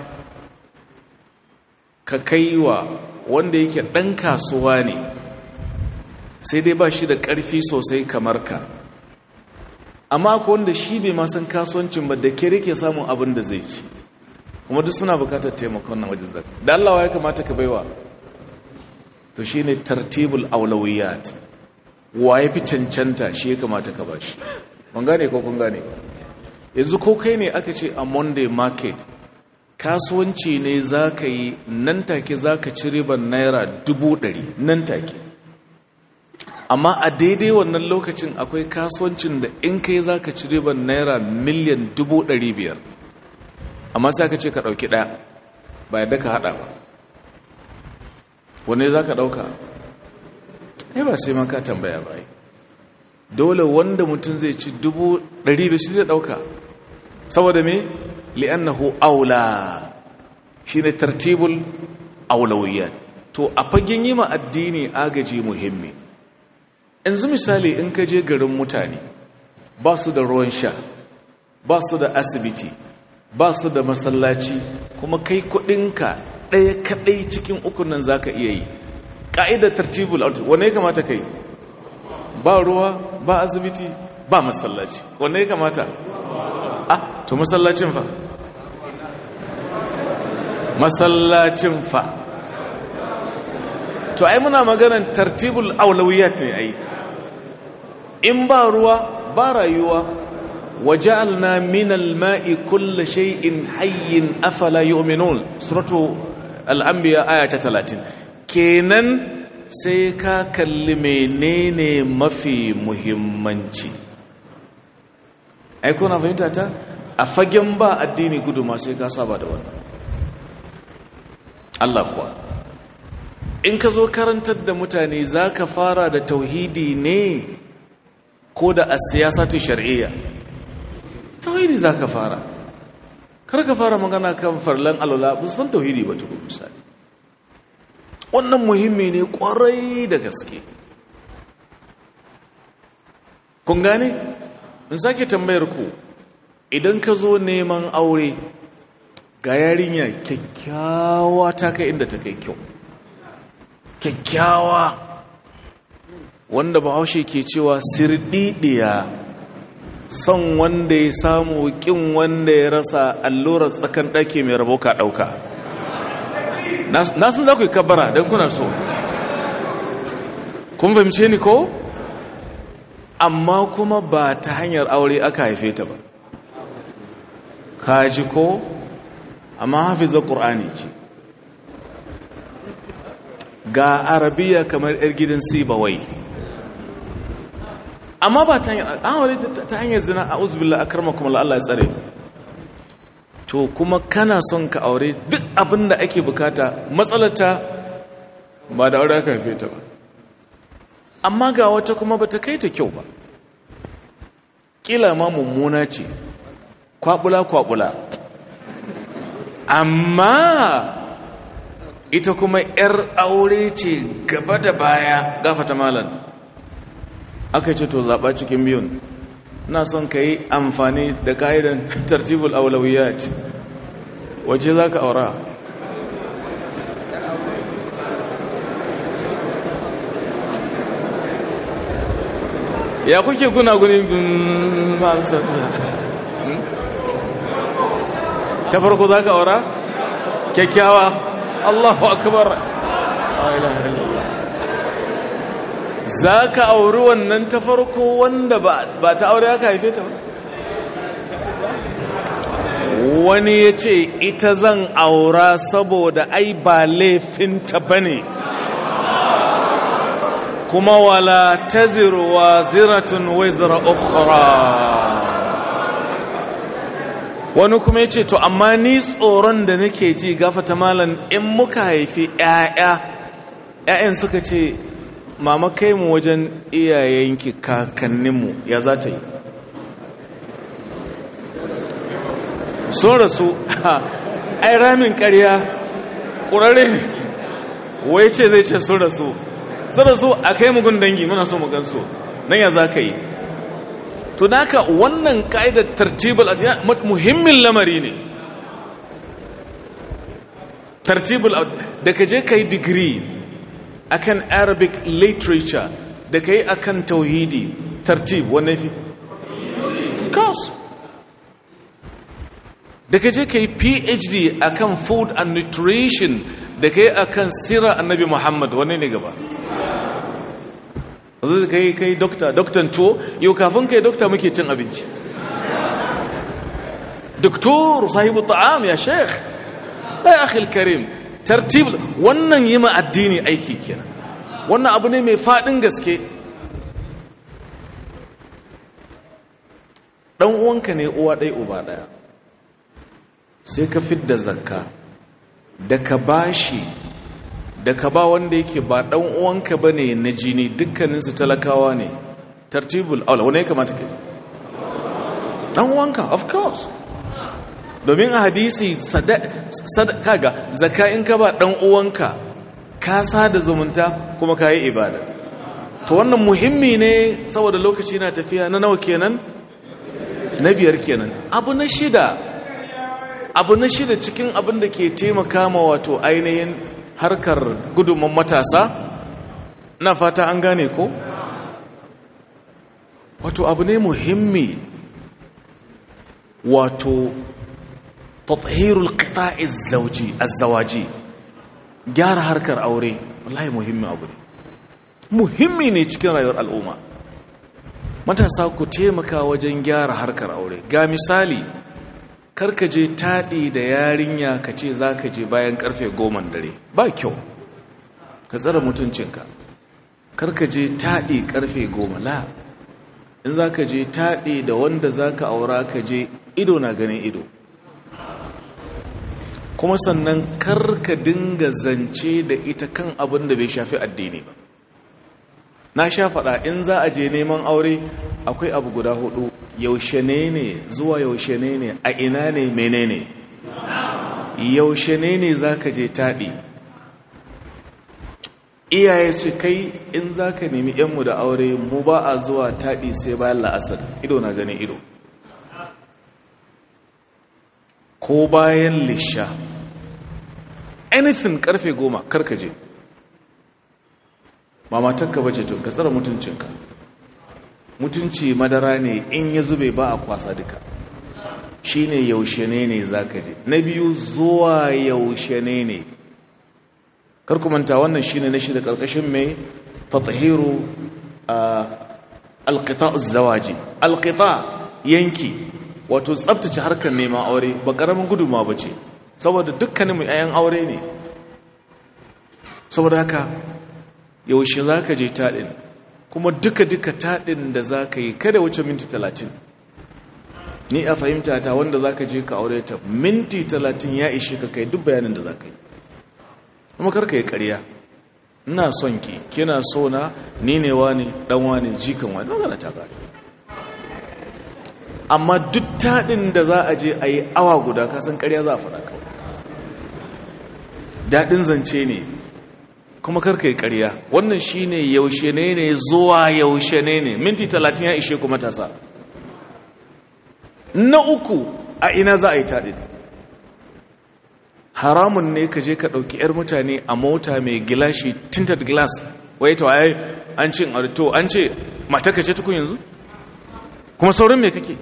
ka kaiwa wanda yake ɗan kasuwa ne sai dai ba shi da ƙarfi sosai kamar ka amma ko wanda shi bai masan kasuwancin ba da kere ke samun abin da zai ci kuma duk suna bukatar taimakon nan wajen zakka da Allah ya kamata ka baiwa to shine tartibul aulawiyat wa ya fi cancanta shi ya kamata ka bashi ban gane ko kun gane yanzu ko kai ne aka ce a monday market kasuwanci ne za ka yi nan take za ka ci ribar naira dubu ɗari nan take amma a daidai wannan lokacin akwai kasuwancin da in kai za ka ci ribar naira miliyan dubu ɗari biyar amma sai ka ce ka ɗauki ɗaya ba yadda ka haɗa ba wane za ka ɗauka ai ba sai man ka tambaya ba dole wanda mutum zai ci dubu ɗari da shi zai ɗauka saboda me li'annahu aula shi ne tartibul aulawiyya to a fagen yi ma addini agaji muhimmi yanzu misali in ka je garin mutane ba su da ruwan sha ba su da asibiti ba su da masallaci kuma kai kudinka ɗaya kaɗai cikin ukun nan za ka iya yi ƙa'idar tartibul auto wane ya kamata kai ba ruwa ba asibiti ba masallaci wane ya kamata ah to masallacin fa masallacin fa to ai muna maganar tartibul aulawiyat ne ai in ba ruwa ba rayuwa waja'alna min al-ma'i kulli shay'in hayyin afala yu'minun suratu al-anbiya aya ta 30 kenan sai ka kalli menene mafi muhimmanci ai kuna fahimta ta a fagen ba addini gudu ma sai ka saba da wannan Allah kuwa in ka zo karantar da mutane za ka fara da tauhidi ne ko da a siyasatu shari'iyya tauhidi za ka fara kar ka fara magana kan farlan alwala ba san tauhidi ba tukun misali wannan muhimmi ne kwarai da gaske kun gane in sake tambayar ku idan ka zo neman aure ga yarinya kyakkyawa ta kai inda ta kai kyau kyakkyawa wanda bahaushe ke cewa sirdidiya son wanda ya samu kin wanda ya rasa allurar tsakan ɗaki mai rabo ka ɗauka na sun za ku yi kabara don kuna so kun fahimce ni ko amma kuma ba ta hanyar aure aka haife ta ba kaji ko amma hafizar ƙur'ani ce ga arabiya kamar 'yar gidan sibawai amma ba ta hanyar ta hanyar zina a uzbillah akarma kuma Allah ya tsare to kuma kana son ka aure duk abin da ake bukata matsalata ba da aure aka haife ta ba amma ga wata kuma ba ta kai ta kyau ba kila ma mummuna ce kwabula-kwabula amma ita kuma 'yar aure ce gaba da baya gafata malam aka ce to zaɓa cikin biyun na son ka yi amfani da ka'idan tartibul aulawiyat wace za ka aura ya kuke kuna guni ta farko za ka aura kyakkyawa allahu akbar za ka auri wannan ta farko wanda ba ta aure aka haife ta ba wani ya ce ita zan aura saboda ai ba laifinta ba ne kuma wala ta ziruwa ziratun wizra ukhra wani kuma ya ce to amma ni tsoron da nake ji gafata malam in muka haifi 'ya'ya 'ya'yan suka ce mama kai mu wajen iyayenki kakanninmu ya za ta yi sun rasu ai ramin ƙarya ƙurare ne wai ce zai ce sun rasu sun rasu a kai mugun dangi muna so mu gansu nan ya za ka yi to naka wannan ka'idar tartibul muhimmin lamari ne tartibul da ka je ka yi digiri akan arabic literature da ka yi akan tauhidi tartib wanne fi of course da ka je ka yi phd akan food and nutrition da ka yi akan sira annabi muhammad wanne ne gaba zai ka yi kai dokta doktan tuwo yau kafin kai dokta muke cin abinci doktor sahibu ta'am ya sheikh ya akhil karim tartib wannan yi ma addini aiki kenan wannan abu ne mai fadin gaske dan uwanka ne uwa ɗaya uba ɗaya sai ka fidda zakka da ka bashi da ka ba wanda yake ba dan uwanka bane na jini dukkaninsu talakawa ne tartibul aula wani ya kamata ka ji dan uwanka of course domin a hadisi sadaka ga zaka in ka ba dan uwanka ka sada zumunta kuma ka yi ibada to wannan muhimmi ne saboda lokaci na tafiya na nawa kenan na biyar kenan abu na shida abu na shida cikin abin da ke taimaka ma wato ainihin harkar gudunman matasa na fata an gane ko wato abu ne muhimmi wato tathirul qita'i zawji az-zawaji gyara harkar aure wallahi muhimmi abu ne muhimmi ne cikin rayuwar al'umma matasa ku taimaka wajen gyara harkar aure ga misali karka je taɗi da yarinya ka ce za ka je bayan ƙarfe goma dare ba kyau ka tsara mutuncinka karka je taɗi ƙarfe goma la in za ka je taɗi da wanda za ka aura ka je ido na ganin ido kuma sannan karka dinga zance da ita kan abin da bai shafi addini ba na sha faɗa in za a je neman aure akwai abu guda hudu yaushe ne ne zuwa yaushe ne ne a ina ne menene yaushe ne ne za ka je taɗi iyaye su kai in za ka nemi yanmu da aure mu ba a zuwa taɗi sai bayan la'asar ido na ganin ido ko bayan lisha anything karfe goma karkaje ba matakka bace to ka tsara mutuncinka mutunci madara ne in ya zube ba a kwasa duka shine yaushe ne ne zaka je na biyu zuwa yaushe ne ne kar ku manta wannan shine na shida karkashin mai tatahiru alqita' az-zawaji alqita' yanki wato tsaftace harkar neman aure ba karamin guduma bace saboda dukkanin mu ayan aure ne saboda haka yaushe zaka je taɗin kuma duka-duka taɗin da za ka yi kada wuce minti talatin ni a fahimta ta wanda za ka je ka aure ta minti talatin ya ishe ka kai duk bayanin da za ka yi kuma karka yi ƙarya ina son ki kina so na ni ne wani ɗan wani jikan wani magana ta gari amma duk taɗin da za a je a yi awa guda kasan ƙarya za a faɗa kawai daɗin zance ne kuma karka yi ƙarya wannan shi ne yaushe ne ne zuwa yaushe ne ne minti talatin ya ishe ku matasa na uku a ina za a yi taɗi haramun ne ka je ka ɗauki 'yar mutane a mota mai gilashi tinted glass wai ta waye an ce to an ce mataka ce tukun yanzu kuma saurin me kake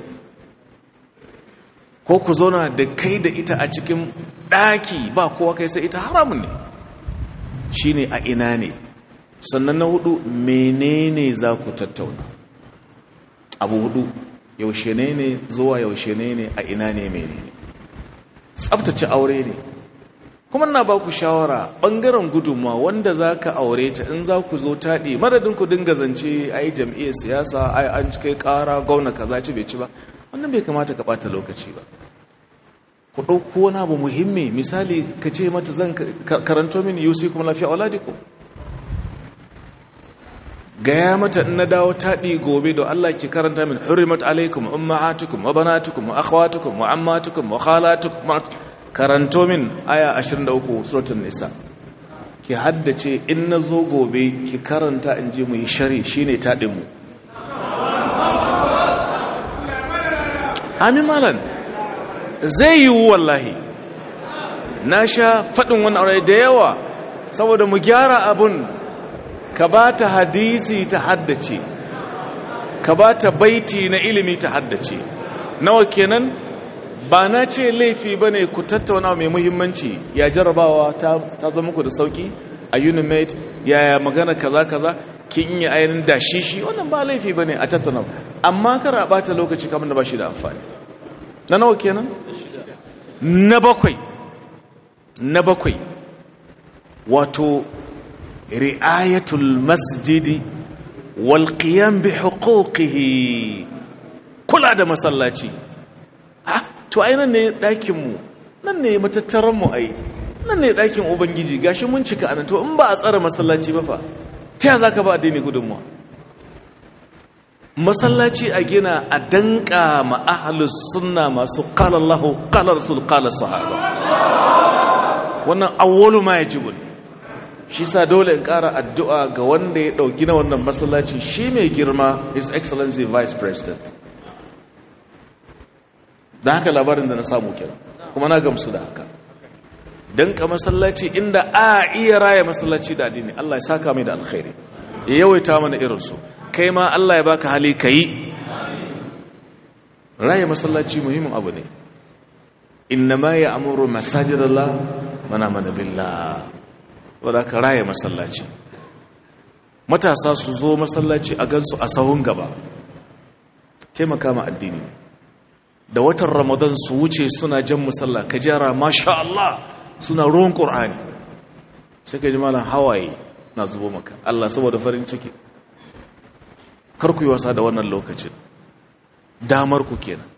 ko ku zauna da kai da ita a cikin ɗaki ba kowa kai sai ita haramun ne shi ne a ina ne sannan na hudu menene za ku tattauna abu hudu yaushe ne ne zuwa yaushe ne ne a ina ne menene tsabtace aure ne kuma na ba ku shawara ɓangaren gudunma wanda za ka aure ta in za ku zo taɗi madadin ku dinga zance ai jam'iyyar siyasa ai an kai ƙara gwamna kaza ci bai ci ba wannan bai kamata ka ɓata lokaci ba ku ɗauko wani abu muhimmi misali ka ce mata zan karanto mini yusi kuma lafiya waladiku gaya mata in na dawo taɗi gobe da Allah ki karanta min hurrimat alaikum ummahatukum wa banatukum wa akhwatukum wa ammatukum wa khalatukum karanto min aya 23 suratul nisa ki haddace in na zo gobe ki karanta in je mu yi shari shine taɗin mu amin malam zai yi wallahi na sha faɗin wani aure da yawa saboda mu gyara abun ka ba ta hadisi ta haddace ka ba ta baiti na ilimi ta haddace nawa kenan ba na ce laifi ba ne ku tattauna mai muhimmanci ya jarabawa ta zama ku da sauki a unimate yaya magana kaza kaza kin yi ainihin dashishi wannan ba laifi ba ne a tattauna amma kara ɓata lokaci kamar da ba shi da amfani na nawa kenan na bakwai na bakwai wato ri'ayatul masjidi wal qiyam bi huquqihi kula da masallaci ah to ai nan ne dakin mu nan ne matattaran mu ai nan ne dakin ubangiji gashi mun cika anan to in ba a tsara masallaci ba fa ta zaka ba addini gudunmuwa masallaci a gina a danka ma'ahalus sunna masu qala Allahu qala rasul qala sahaba wannan awwalu ma yajibu shi sa dole in ƙara addu'a ga wanda ya ɗauki na wannan masallaci shi mai girma his excellency vice president da haka labarin da na samu kira kuma na gamsu da haka don ka masallaci inda a iya raya masallaci da addini Allah ya saka mai da alkhairi ya yawaita mana irinsu kai ma Allah ya baka hali ka yi raya masallaci muhimmin abu ne inna ma ya amuru masajidallah mana mana billah wadda ka raya masallaci matasa su zo masallaci a gansu a sahun gaba taimaka ma addini da watan ramadan su wuce suna jan musalla ka jara masha Allah suna ruwan ƙur'ani sai ka ji malam hawaye na zubo maka Allah saboda farin ciki kar ku yi wasa da wannan lokacin damar ku kenan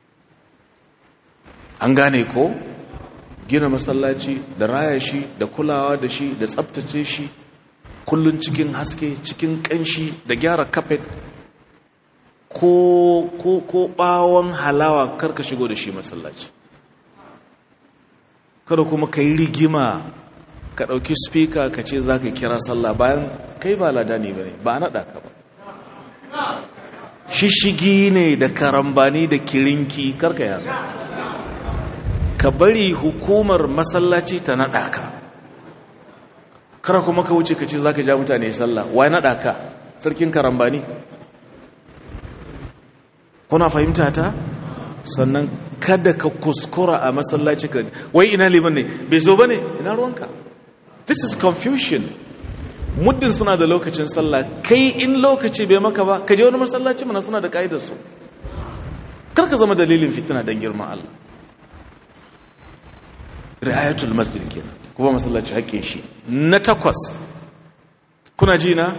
an gane ko gina masallaci da raya shi da kulawa da shi da tsabtace shi kullun cikin haske cikin kanshi da gyara kafet ko ko ko bawon halawa karka shigo da shi masallaci kada kuma kai rigima ka dauki speaker ka ce zaka kira sallah bayan kai ba ladani bane ba nada ka ba shishigi ne da karambani da kirinki karka yana ka bari hukumar masallaci ta naɗa ka kara kuma ka wuce ka ce za ka ja mutane sallah wai naɗa ka sarkin karambani kuna fahimta ta sannan kada ka kuskura a masallaci ka wai ina liman ne bai zo ba ne ina ruwanka this is confusion muddin suna da lokacin sallah kai in lokaci bai maka ba ka je wani masallaci mana suna da ka'idar su kar ka zama dalilin fitina don girman Allah ri'ayatul masjid kenan kuma masallaci haƙƙin shi na takwas kuna ji na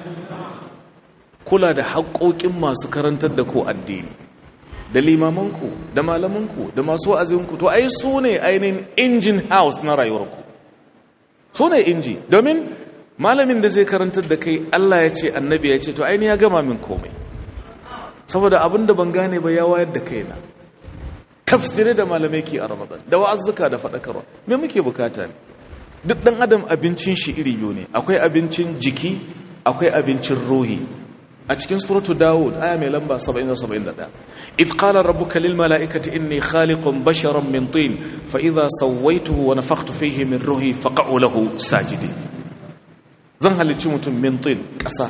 kula da haƙoƙin masu karantar da ko addini da limamanku da malamanku da masu wa'azinku to ai su ne ainihin engine house na rayuwarku su ne inji domin malamin da zai karantar da kai Allah ya ce annabi ya ce to ainihin ya gama min komai saboda abin da ban gane ba ya wayar da kaina tafsirai da malamai ke a ramadan da wa'azzuka da faɗakarwa me muke bukata ne duk ɗan adam abincin shi iri biyu ne akwai abincin jiki akwai abincin ruhi a cikin suratu dawud aya mai lamba 70-71 if qala rabbuka lil mala'ikati inni khaliqun basharan min tin fa idha sawaituhu wa nafakhtu fihi min ruhi faq'u lahu sajidin zan halicci mutum min tin ƙasa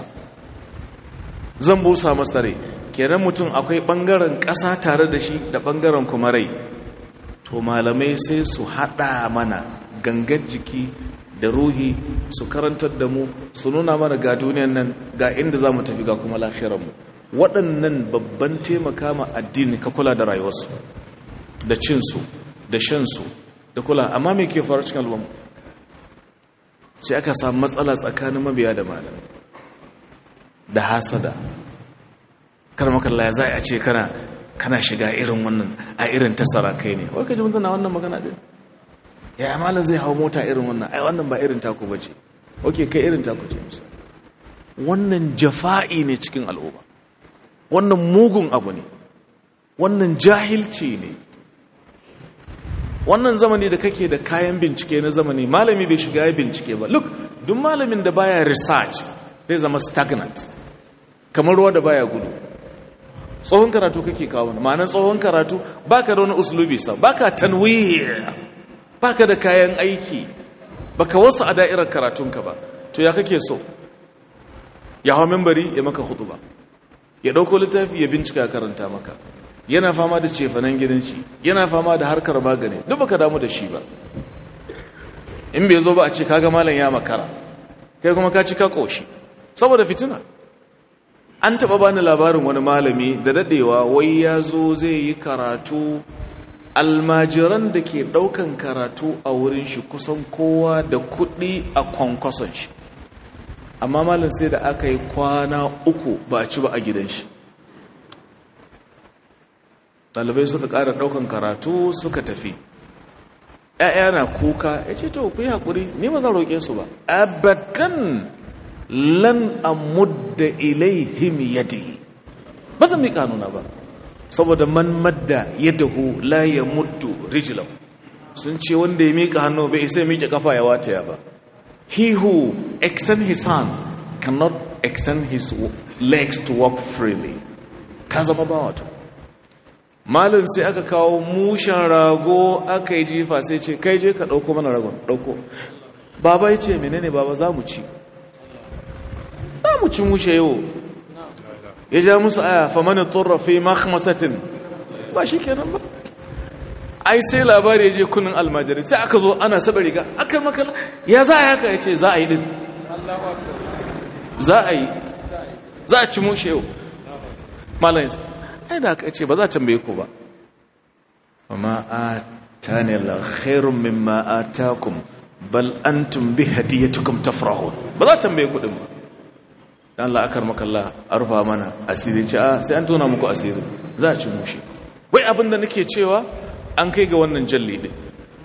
zan busa masa rai kenan mutum akwai ɓangaren ƙasa tare da shi da ɓangaren kuma rai to malamai sai su haɗa mana gangar jiki da ruhi su karantar da mu su nuna mana ga duniyan nan ga inda za mu tafi ga kuma lafiyarmu waɗannan babban taimaka ma addini ka kula da rayuwarsu da cinsu da shansu da kula amma me ke faru cikin al'umma sai aka samu matsala tsakanin mabiya da malamai da hasada kar makalla ya za a ce kana kana shiga irin wannan a irin tasara kai ne wai ka ji mutuna wannan magana din ya amala zai hau mota irin wannan ai wannan ba irin taku bace oke kai irin taku ce musa wannan jafa'i ne cikin al'umma wannan mugun abu ne wannan jahilci ne wannan zamani da kake da kayan bincike na zamani malami bai shiga ya bincike ba look duk malamin da baya research zai zama stagnant kamar ruwa da baya gudu tsohon karatu kake kawo ma'anar tsohon karatu baka da wani uslubi sa baka tanwir baka da kayan aiki baka wasu a da'irar karatunka ba to ya kake so ya hau membari ya maka ba ya dauko littafi ya bincika karanta maka yana fama da cefanen gidanci yana fama da harkar magani duk baka damu da shi ba in bai zo ba a ce kaga malam ya makara kai kuma ka ci ka koshi saboda fitina an taɓa bani labarin wani malami da daɗewa wai ya zo zai yi karatu almajiran da ke ɗaukan karatu a wurin shi kusan kowa da kuɗi a kwankwason shi amma malin sai da aka yi kwana uku ba a ci ba a gidan shi ɗalibai suka ƙara ɗaukan karatu suka tafi ‘ya'ya na kuka ya ce to ku yi haƙuri ni ba zan roƙe su ba abadan lan amudda ilaihim yadi ba zan miƙa hannuna ba saboda man madda yadahu la yamuddu rijlahu sun ce wanda ya miƙa hannu bai isa ya miƙe kafa ya wataya ba he who extend his hand cannot extend his legs to walk freely ka zama ba wato malin sai aka kawo mushen rago aka yi jifa sai ce kai je ka ɗauko mana ragon ɗauko baba ya ce menene baba za mu ci za mu ci mushe yau ya ja musu aya famani turrafi makhmasatin ba shi kenan ba ai sai labari ya je kunin almajiri sai aka zo ana saba riga aka makala ya za a haka ya ce za a yi din za a yi za a ci mushe yau malayin ai da aka ce ba za a tambaye ku ba amma a tani la khairun mimma atakum bal antum bi hadiyatukum tafrahun ba za a tambaye ku din ba dan Allah akar makalla arfa mana asiri ce a sai an tona muku asiri za a ci mushe wai abin da nake cewa an kai ga wannan jalli ne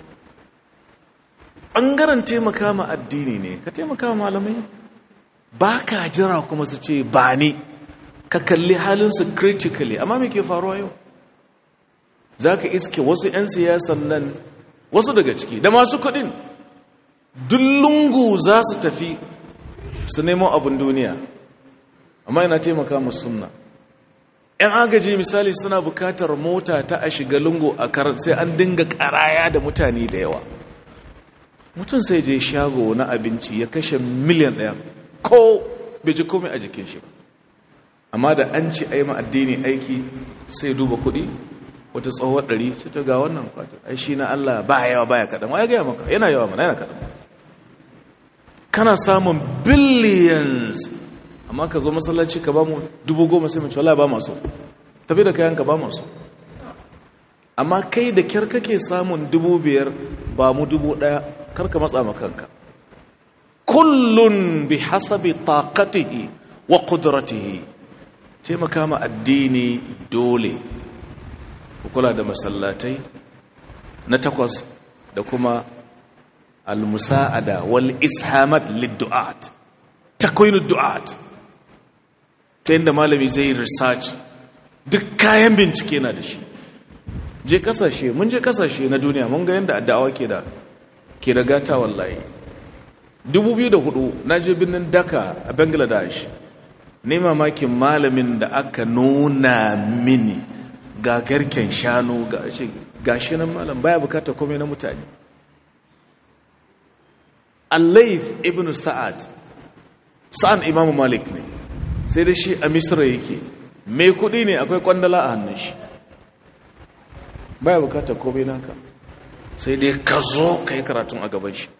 ɓangaren taimaka ma addini ne ka taimaka ma malamai ba ka jira kuma su ce ba ne ka kalli halinsu critically amma me ke faruwa yau za ka iske wasu 'yan siyasan nan wasu daga ciki da masu kudin dullungu za su tafi su nemo abin duniya amma yana taimaka musu sunna 'yan agaji misali suna bukatar mota ta a shiga lungu a karar sai an dinga karaya da mutane da yawa mutum sai je shago na abinci ya kashe miliyan ɗaya ko bai ji komai a jikin shi amma da an ci a yi addini aiki sai duba kuɗi wata tsohuwar ɗari sai ta ga wannan kwatar ai shi na Allah ba yawa baya kaɗan wa ya gaya maka yana yawa mana yana kaɗan kana samun billions amma ka zo masallaci ka ba mu dubu goma sai mace wala ba masu tafi da kayan ka ba masu amma kai da kyar kake samun dubu biyar ba mu dubu ɗaya karka matsa makanka kullun bi hasabi taqatihi wa qudratihi taimaka ma addini dole kula da masallatai na takwas da kuma al-musa'ada wal ishamat lid-du'at takwinu du'at ta yadda malami zai yi research duk kayan bincike na da shi je kasashe mun je kasashe na duniya mun ga yadda da'awa ke da ke da gata wallahi 2004 na je birnin daka a bangladesh ne mamakin malamin da aka nuna mini ga garken shanu ga shi gashi nan malam baya bukata komai na mutane al-layth ibn sa'ad sa'an imamu malik ne sai da shi a misra yake mai kudi ne akwai kwandala a hannun shi baya bukatar komai naka sai dai ka zo ka yi karatun a gaban shi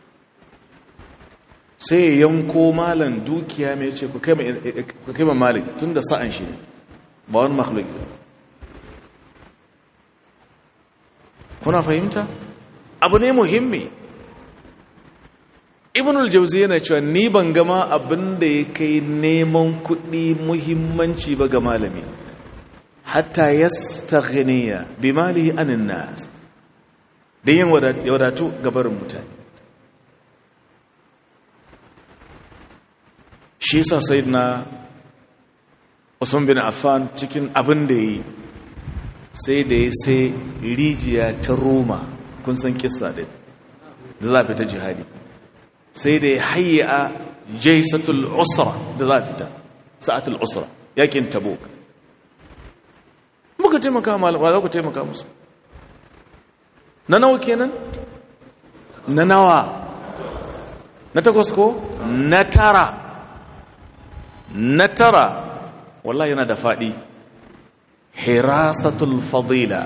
sai ya yanko malan dukiya mai ce ku kai ma malik tun da sa'an shi ba wani makhluk kuna fahimta abu ne muhimmi ibn al-jawzi yana cewa ni ban gama abin da ya kai neman kuɗi muhimmanci ba ga malami hatta yastaghniya bi malihi anin nas da yin wadatu ga barin mutane shi yasa sayyidina Usman bin Affan cikin abin da yi sai da ya sai rijiya ta Roma kun san kissa din da za fita jihadi sai da ya hayya jaisatul usra da za fita sa'atul usra yakin tabuk muka taimaka malama za ku taimaka musu na nawa kenan na nawa na takwas ko na tara na tara wallahi yana da faɗi hirasatul fadila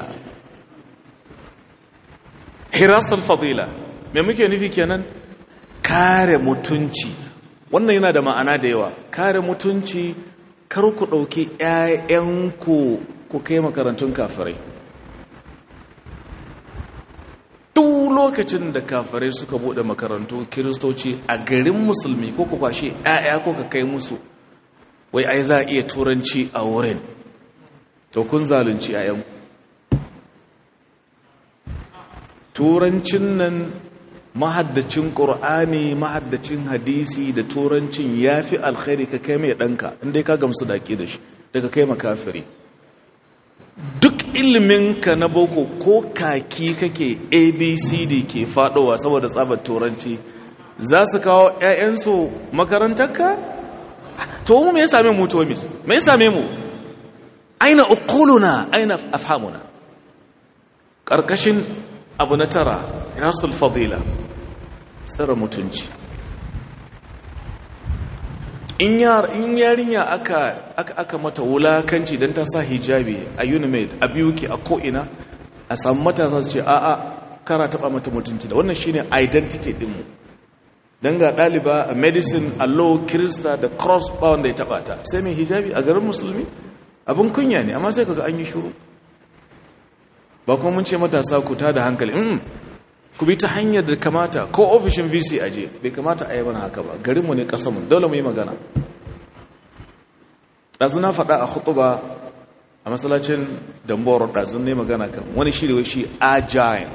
hirasatul fadila me muke nufi kenan kare mutunci wannan yana da ma'ana da yawa kare mutunci kar ku ɗauki 'ya'yanku ku kai makarantun kafirai duk lokacin da kafirai suka buɗe makarantu kiristoci a garin musulmi ko ku kwashe 'ya'ya ko ka kai musu wai ai za a iya turanci a wurin to kun zalunci 'ya'yanku turancin nan mahaddacin ƙur'ani mahaddacin hadisi da turancin ya fi alkhairi ka kai mai ɗanka inda ka gamsu da ke da shi daga kai makafiri duk iliminka na boko ko kaki kake abcd ke fadowa saboda tsabar turanci za su kawo 'ya'yansu makarantarka? to mu me ya same mu to mis me ya same mu aina uquluna aina afhamuna karkashin abu na tara rasul fadila tsara mutunci in yarinya aka aka mata wulakanci dan ta sa hijabi a unimed a biyuki a ko'ina a samu matasa su ce a'a kara taba mata mutunci da wannan shine identity dinmu don ga ɗaliba a medicine a law kirista da cross ba wanda ya taɓa ta sai mai hijabi a garin musulmi abin kunya ne amma sai kaga an yi shuru ba kuma mun ce matasa ku ta da hankali mm ku bi ta hanyar da kamata ko ofishin vc aje bai kamata a yi mana haka ba garinmu ne ƙasanmu dole mu yi magana ɗazu na faɗa a hutuba a matsalacin damboro ɗazu ne magana kan wani shi da shi agile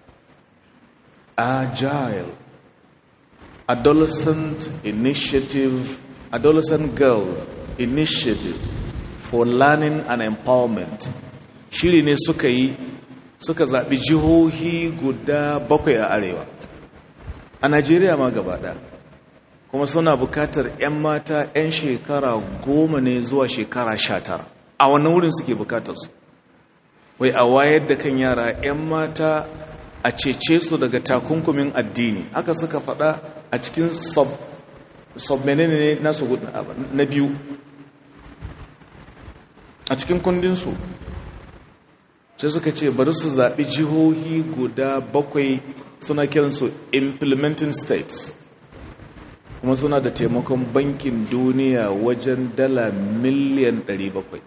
agile adolescent initiative adolescent girl initiative for learning and empowerment shiri ne suka yi suka zaɓi jihohi guda bakwai a arewa a najeriya ma gaba kuma suna bukatar 'yan mata 'yan shekara goma ne zuwa shekara sha tara a wannan wurin suke bukatarsu wai a wayar da kan yara 'yan mata a cece su daga takunkumin addini haka suka faɗa a cikin sub menene ne nasu na biyu a cikin kundinsu sai suka ce bari su zaɓi jihohi guda bakwai suna kiransu implementing states kuma suna da taimakon bankin duniya wajen dala miliyan 700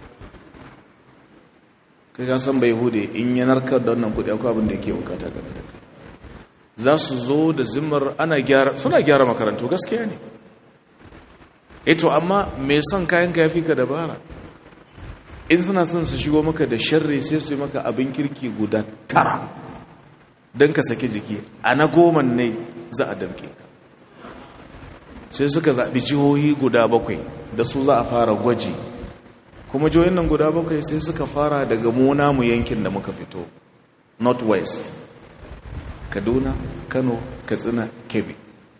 kai san bai hude in yanarkar da wannan kudi akwai abin da yake bukata game da kai za su zo da zimmar ana gyara suna gyara makarantu gaskiya ne eto amma mai son kayan ka yafi ka dabara in suna son su shigo maka da sharri sai su yi maka abin kirki guda tara don ka saki jiki a na goma ne za a damke ka sai suka zaɓi jihohi guda bakwai da su za a fara gwaji kuma jihohin nan guda bakwai sai suka fara daga muna mu yankin da muka fito northwest kaduna kano katsina kebbi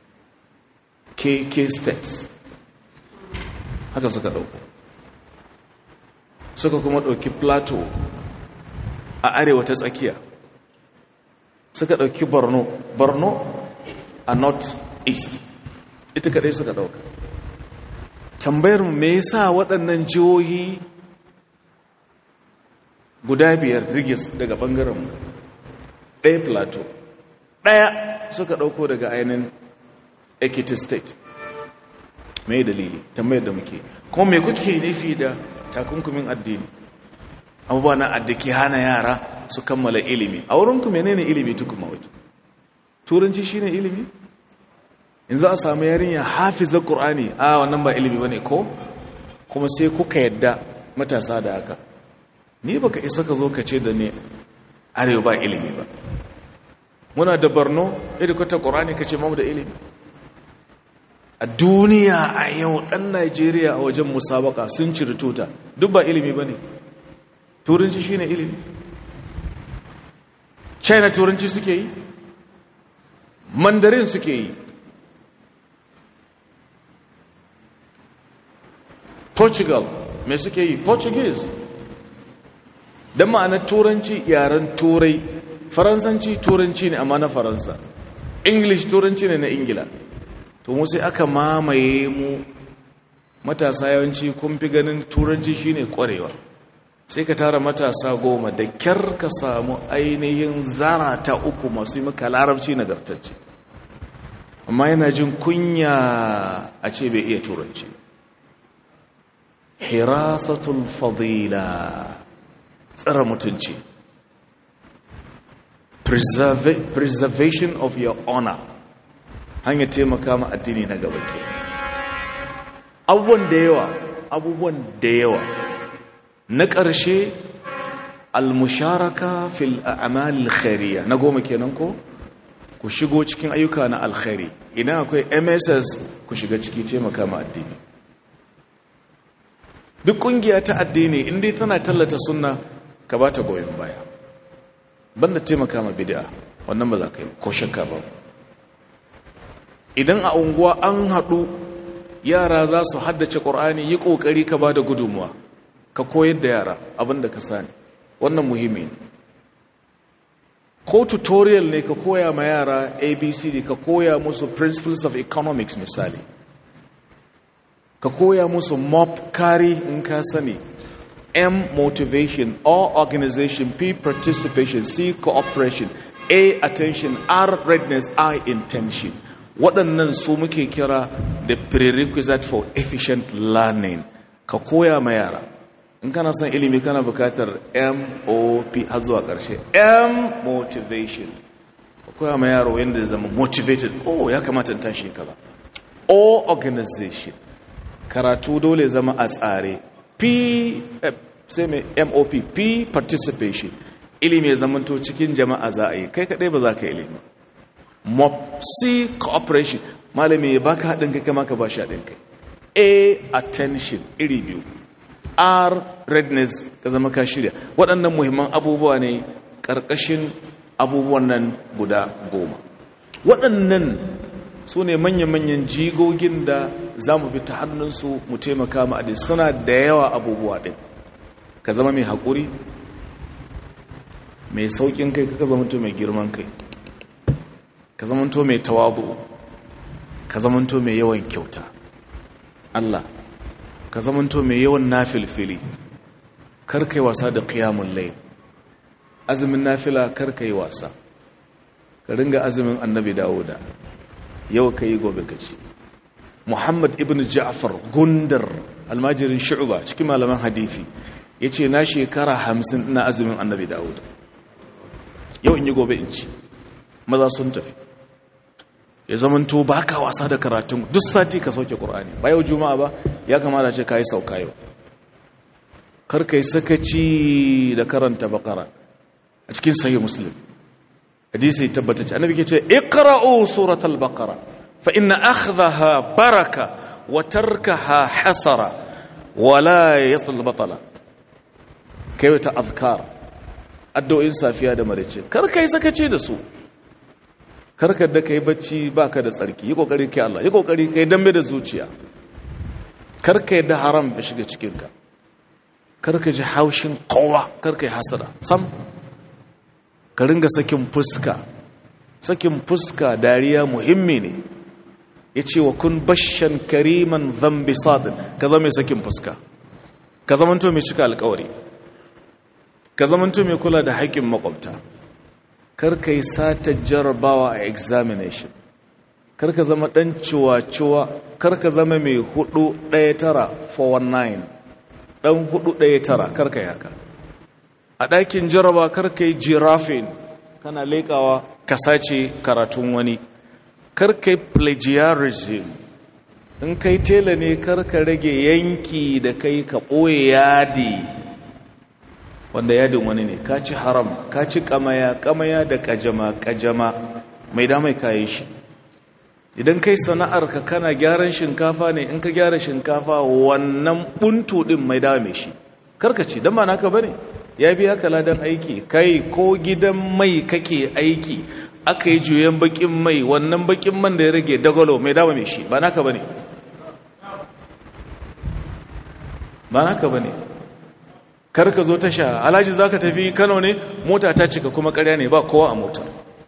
kk states haka suka ɗauko suka kuma ɗauki plateau a arewa ta tsakiya suka ɗauki borno borno a north east ita kaɗai suka ɗauka tambayar me yasa waɗannan jihohi guda biyar rigis daga ɓangaren ɗaya plateau ɗaya suka ɗauko daga ainihin ekiti state mai dalili tambayar da muke kuma mai kuke nufi da takunkumin addini abubuwa na addaki hana yara su kammala ilimi a wurinku menene ilimi tukuma wato turanci shine ilimi in za a samu yarinya hafizar qur'ani a wannan ba ilimi bane ko kuma sai kuka yadda matasa da haka ni baka isa ka zo ka ce da ne arewa ba ilimi ba muna da barno edikwata qur'ani kace mamu da ilimi a duniya a yau ɗan najeriya a wajen musabaka sun ciri tuta duk ba ilimi ba ne turanci shi ne ilimi china turanci suke yi mandarin suke yi portugal mai suke yi portuguese don ma'anar turanci yaren turai faransanci turanci ne amma na faransa english turanci ne na ingila to mu sai aka mamaye mu matasa yawanci kun fi ganin turanci shine kwarewa sai ka tara matasa goma da kyar ka samu ainihin zara ta uku masu yi maka larabci nagartacce amma yana jin kunya a ce bai iya turanci hirasatul fadila tsara mutunci preservation of your honor hanyar taimaka ma addini na gaba ke abubuwan da yawa abubuwan da yawa na ƙarshe almusharaka fil a'malil khairiyya na goma kenan ko ku shigo cikin ayyuka na alkhairi idan akwai MSS ku shiga ciki taimaka ma addini duk kungiya ta addini inda tana tallata sunna ka ba ta goyon baya banda taimaka ma bid'a wannan ba za ka yi ko shakka ba idan a unguwa an haɗu yara za su haddace ƙur'ani yi ƙoƙari ka ba da gudunmuwa ka koyar da yara abinda ka sani wannan muhimmi ne ko tutorial ne ka koya ma yara abcd ka koya musu principles of economics misali ka koya musu mop kari in ka sani m motivation o organization p participation c cooperation a attention r readiness i intention waɗannan su muke kira the prerequisite for efficient learning ka koya ma yara in kana son ilimi kana bukatar mop har zuwa ƙarshe m motivation ka koya ma yaro yadda zama motivated oh ya kamata in tashi kaza o organization karatu dole zama a tsare p sai mai mop p participation ilimi ya zamanto cikin jama'a za a yi kai kaɗai ba za ka ilimi mop c cooperation malami ya baka haɗin kai kama ka ba shi haɗin kai a attention iri biyu r readiness ka zama ka shirya waɗannan muhimman abubuwa ne ƙarƙashin abubuwan nan guda goma waɗannan su ne manya-manyan jigogin da za mu fi ta hannunsu mu taimaka ma'adin suna da yawa abubuwa ɗin ka zama mai haƙuri mai sauƙin kai ka zamanto mai girman kai ka zamanto mai tawadu ka zamanto mai yawan kyauta Allah ka zamanto mai yawan nafilfili karkai wasa da qiyamul layl azumin nafila karkai wasa ka ringa azumin annabi dawuda yau kai gobe kaci muhammad ibn ja'far gundar almajirin shu'ba cikin malaman hadisi yace na shekara 50 ina azumin annabi dawuda yau in yi gobe in ci maza sun tafi ya zamanto ba ka wasa da karatun duk sati ka sauke ƙur'ani ba yau juma'a ba ya kamata ce ka yi sauka yau kar ka yi sakaci da karanta bakara a cikin sayi muslim hadisi tabbata ce annabi ke ce iqra'u suratal baqara fa inna akhdaha baraka wa tarkaha hasara wa la yasul batala kai ta azkar addu'o'in safiya da marice kar ka yi sakaci da su karkar da ka yi bacci ba ka da tsarki yi kokari kai Allah yi kokari kai dambe da zuciya karka yadda haram ya shiga cikinka karka ji haushin kowa karka yi hasada sam ka ringa sakin fuska sakin fuska dariya muhimmi ne ya ce wa kun bashan kariman zambi sadin ka zama mai sakin fuska ka zamanto mai cika alkawari ka zamanto mai kula da haƙƙin makwabta karka yi sata jarabawa a examination karka zama ɗan ciwa-ciwa karka zama mai hudu ɗaya tara 419 ɗan hudu ɗaya tara karka yaka a ɗakin jaraba karka yi jirafin kana leƙawa ka sace karatun wani karka yi plagiarism in kai tela ne karka rage yanki da kai ka ɓoye yadi wanda yadin wani ne ka ci haram ka ci kamaya kamaya da kajama kajama mai damai kayi shi idan kai sana'ar ka kana gyaran shinkafa ne in ka gyara shinkafa wannan buntu din mai dame shi karkaci dan ba naka bane ya biya ka ladan aiki kai ko gidan mai kake aiki aka yi juyen bakin mai wannan bakin man da ya rage dagalo mai dame shi ba naka bane ba naka bane kar ka zo tasha alhaji za ka tafi kano ne mota ta cika kuma karya ne ba kowa a mota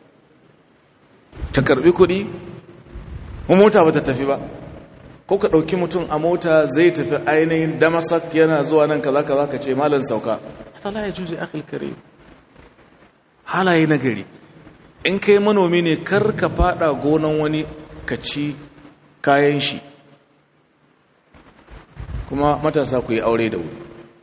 ka karbi kudi mu mota ba ta tafi ba ko ka ɗauki mutum a mota zai tafi ainihin damasak yana zuwa nan kaza kaza ka ce malin sauka hatala ya juzi akil kare halaye na gari in kai manomi ne kar ka fada gonan wani ka ci kayan shi kuma matasa ku yi aure da wuri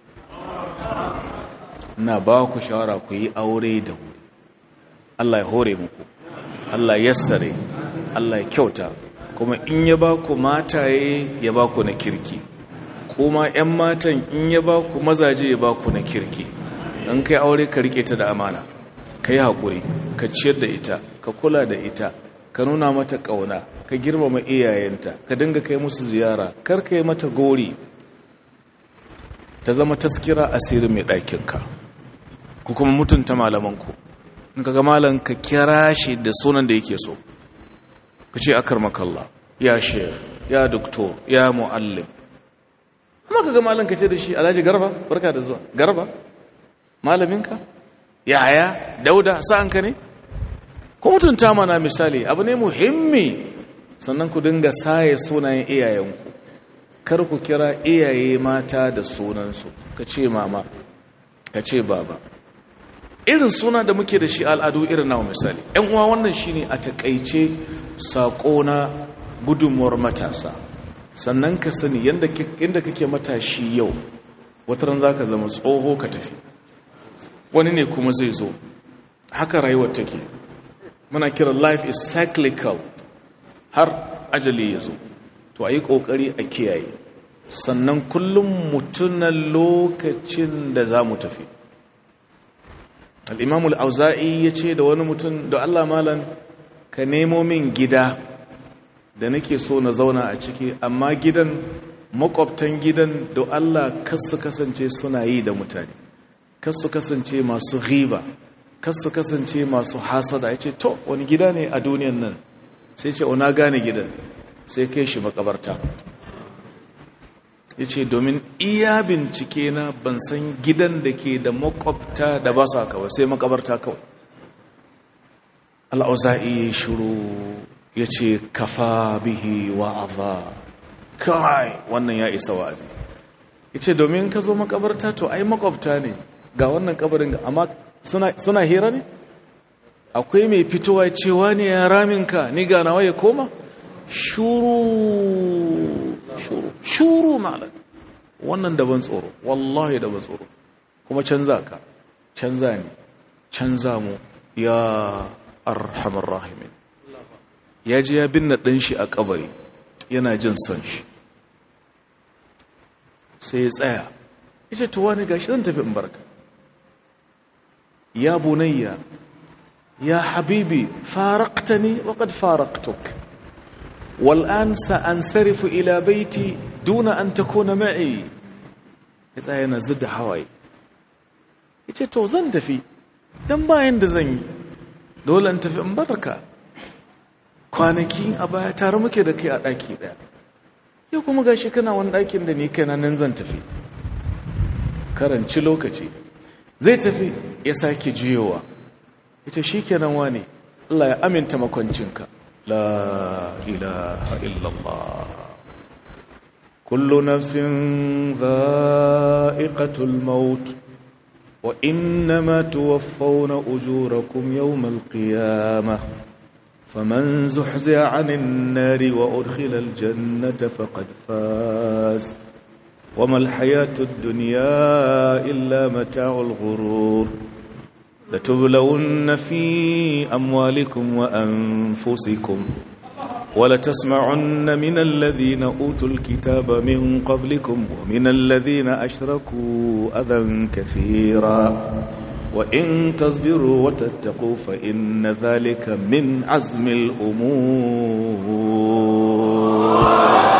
na ba ku shawara ku yi aure da wuri Allah ya hore muku Allah ya sare Allah ya kyauta kuma in ya ba ku mataye ya ba ku na kirki kuma 'yan matan in ya ba ku mazaje ya ba ku na kirki in kai aure ka rike ta da amana ka yi haƙuri ka ciyar da ita ka kula da ita ka nuna mata ƙauna ka girmama iyayenta ka dinga kai musu ziyara kar ka yi mata gori ta zama taskira asirin mai ɗakinka ku kuma mutunta malamanku in ka ga malam ka kira shi da sunan da yake so ka ce akar makalla ya shef ya doktor ya mu'allim amma ka ga malam ka ce da shi alhaji garba barka da zuwa garba malaminka yaya dauda sa'anka ne ku mutunta mana misali abu ne muhimmi sannan ku dinga saye sunayen iyayenku kar ku kira iyaye mata da sunansu ka ce mama ka ce baba irin suna da muke da shi al'adu irin nawa misali ‘yan uwa wannan shi ne a takaice saƙo na gudunmuwar matasa sannan ka sani yadda kake matashi yau wataran za ka zama tsoho ka tafi wani ne kuma zai zo haka rayuwar take muna kira life is cyclical har ajali ya zo to a yi ƙoƙari a kiyaye sannan kullum mutunan lokacin da za mu tafi al'imamul auza'i ya ce da wani mutum da Allah malan ka nemo min gida da nake so na zauna a ciki amma gidan makwabtan gidan da Allah kasu kasance suna yi da mutane kasu kasance masu riba kasu kasance masu hasada ya ce to wani gida ne a duniyan nan sai ce ona gane gidan sai kai shi makabarta ya ce domin iya bincike na ban san gidan da ke da makwabta da ba sa kawai sai makabarta kawai al'auza'i ya shuru ya ce kafa bihi wa'aza kai wannan ya isa wa'azi ya ce domin ka zo makabarta to ai makwabta ne ga wannan kabarin amma suna hira ne akwai mai fitowa cewa ne ya raminka ni ganawa ya koma shuru shuru shuru malam wannan daban tsoro wallahi daban tsoro kuma canza ka canza ne canza mu ya arhamar rahimin ya ji ya binne ɗan shi a kabari yana jin son shi sai ya tsaya ita tuwa ne gashi zan tafi in barka ya bunayya ya habibi faraqtani wa qad faraqtuk والآن سأنصرف إلى بيتي دون أن تكون معي يتsa yana zidda hawaye yace to zan tafi dan bayan da zan yi dole in tafi in barka kwanaki a baya tare muke da kai a daki daya yau kuma gashi kana wani dakin da ni kaina nan zan tafi karanci lokaci zai tafi ya sake juyowa ita shikenan wane Allah ya aminta makwancinka لا إله إلا الله كل نفس ذائقة الموت وإنما توفون أجوركم يوم القيامة فمن زحزع عن النار وأدخل الجنة فقد فاز وما الحياة الدنيا إلا متاع الغرور لتبلون في أموالكم وأنفسكم ولتسمعن من الذين أوتوا الكتاب من قبلكم ومن الذين أشركوا أذى كثيرا وإن تصبروا وتتقوا فإن ذلك من عزم الأمور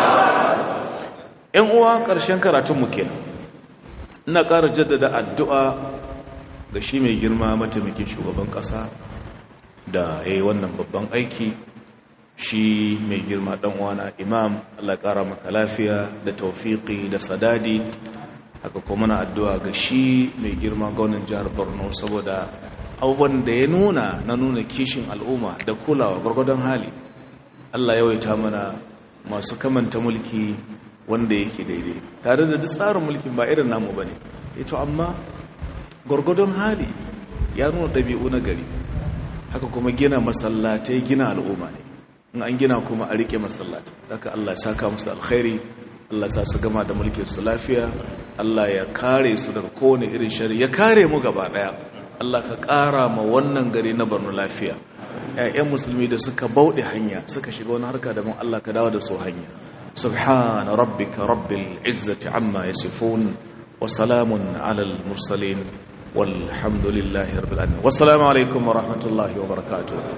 إن uwa ƙarshen karatunmu kenan ina ƙara jaddada addu'a ga shi mai girma mataimakin shugaban ƙasa da ya yi wannan babban aiki shi mai girma ɗan'uwana imam Allah ƙara maka lafiya da taufiƙi da sadadi haka kuma na addu'a ga shi mai girma gaunin jihar borno saboda abubuwan da ya nuna na nuna kishin al'umma da kulawa gwargwadon hali Allah yawaita mana masu kamanta mulki wanda yake daidai tare da duk tsarin mulkin ba irin namu ba ne ito amma gwargwadon hali ya nuna ɗabi'u na gari haka kuma gina masallatai gina al'umma ne in an gina kuma a rike masallatai haka Allah ya saka musu alkhairi Allah sa su gama da mulkin su lafiya Allah ya kare su daga kowane irin shari ya kare mu gaba daya Allah ka kara ma wannan gari na Borno lafiya ƴaƴan musulmi da suka bauɗe hanya suka shiga wani harka daban Allah ka dawo da su hanya subhana rabbika rabbil izzati amma yasifun وسلام على المرسلين والحمد لله رب العالمين والسلام عليكم ورحمة الله وبركاته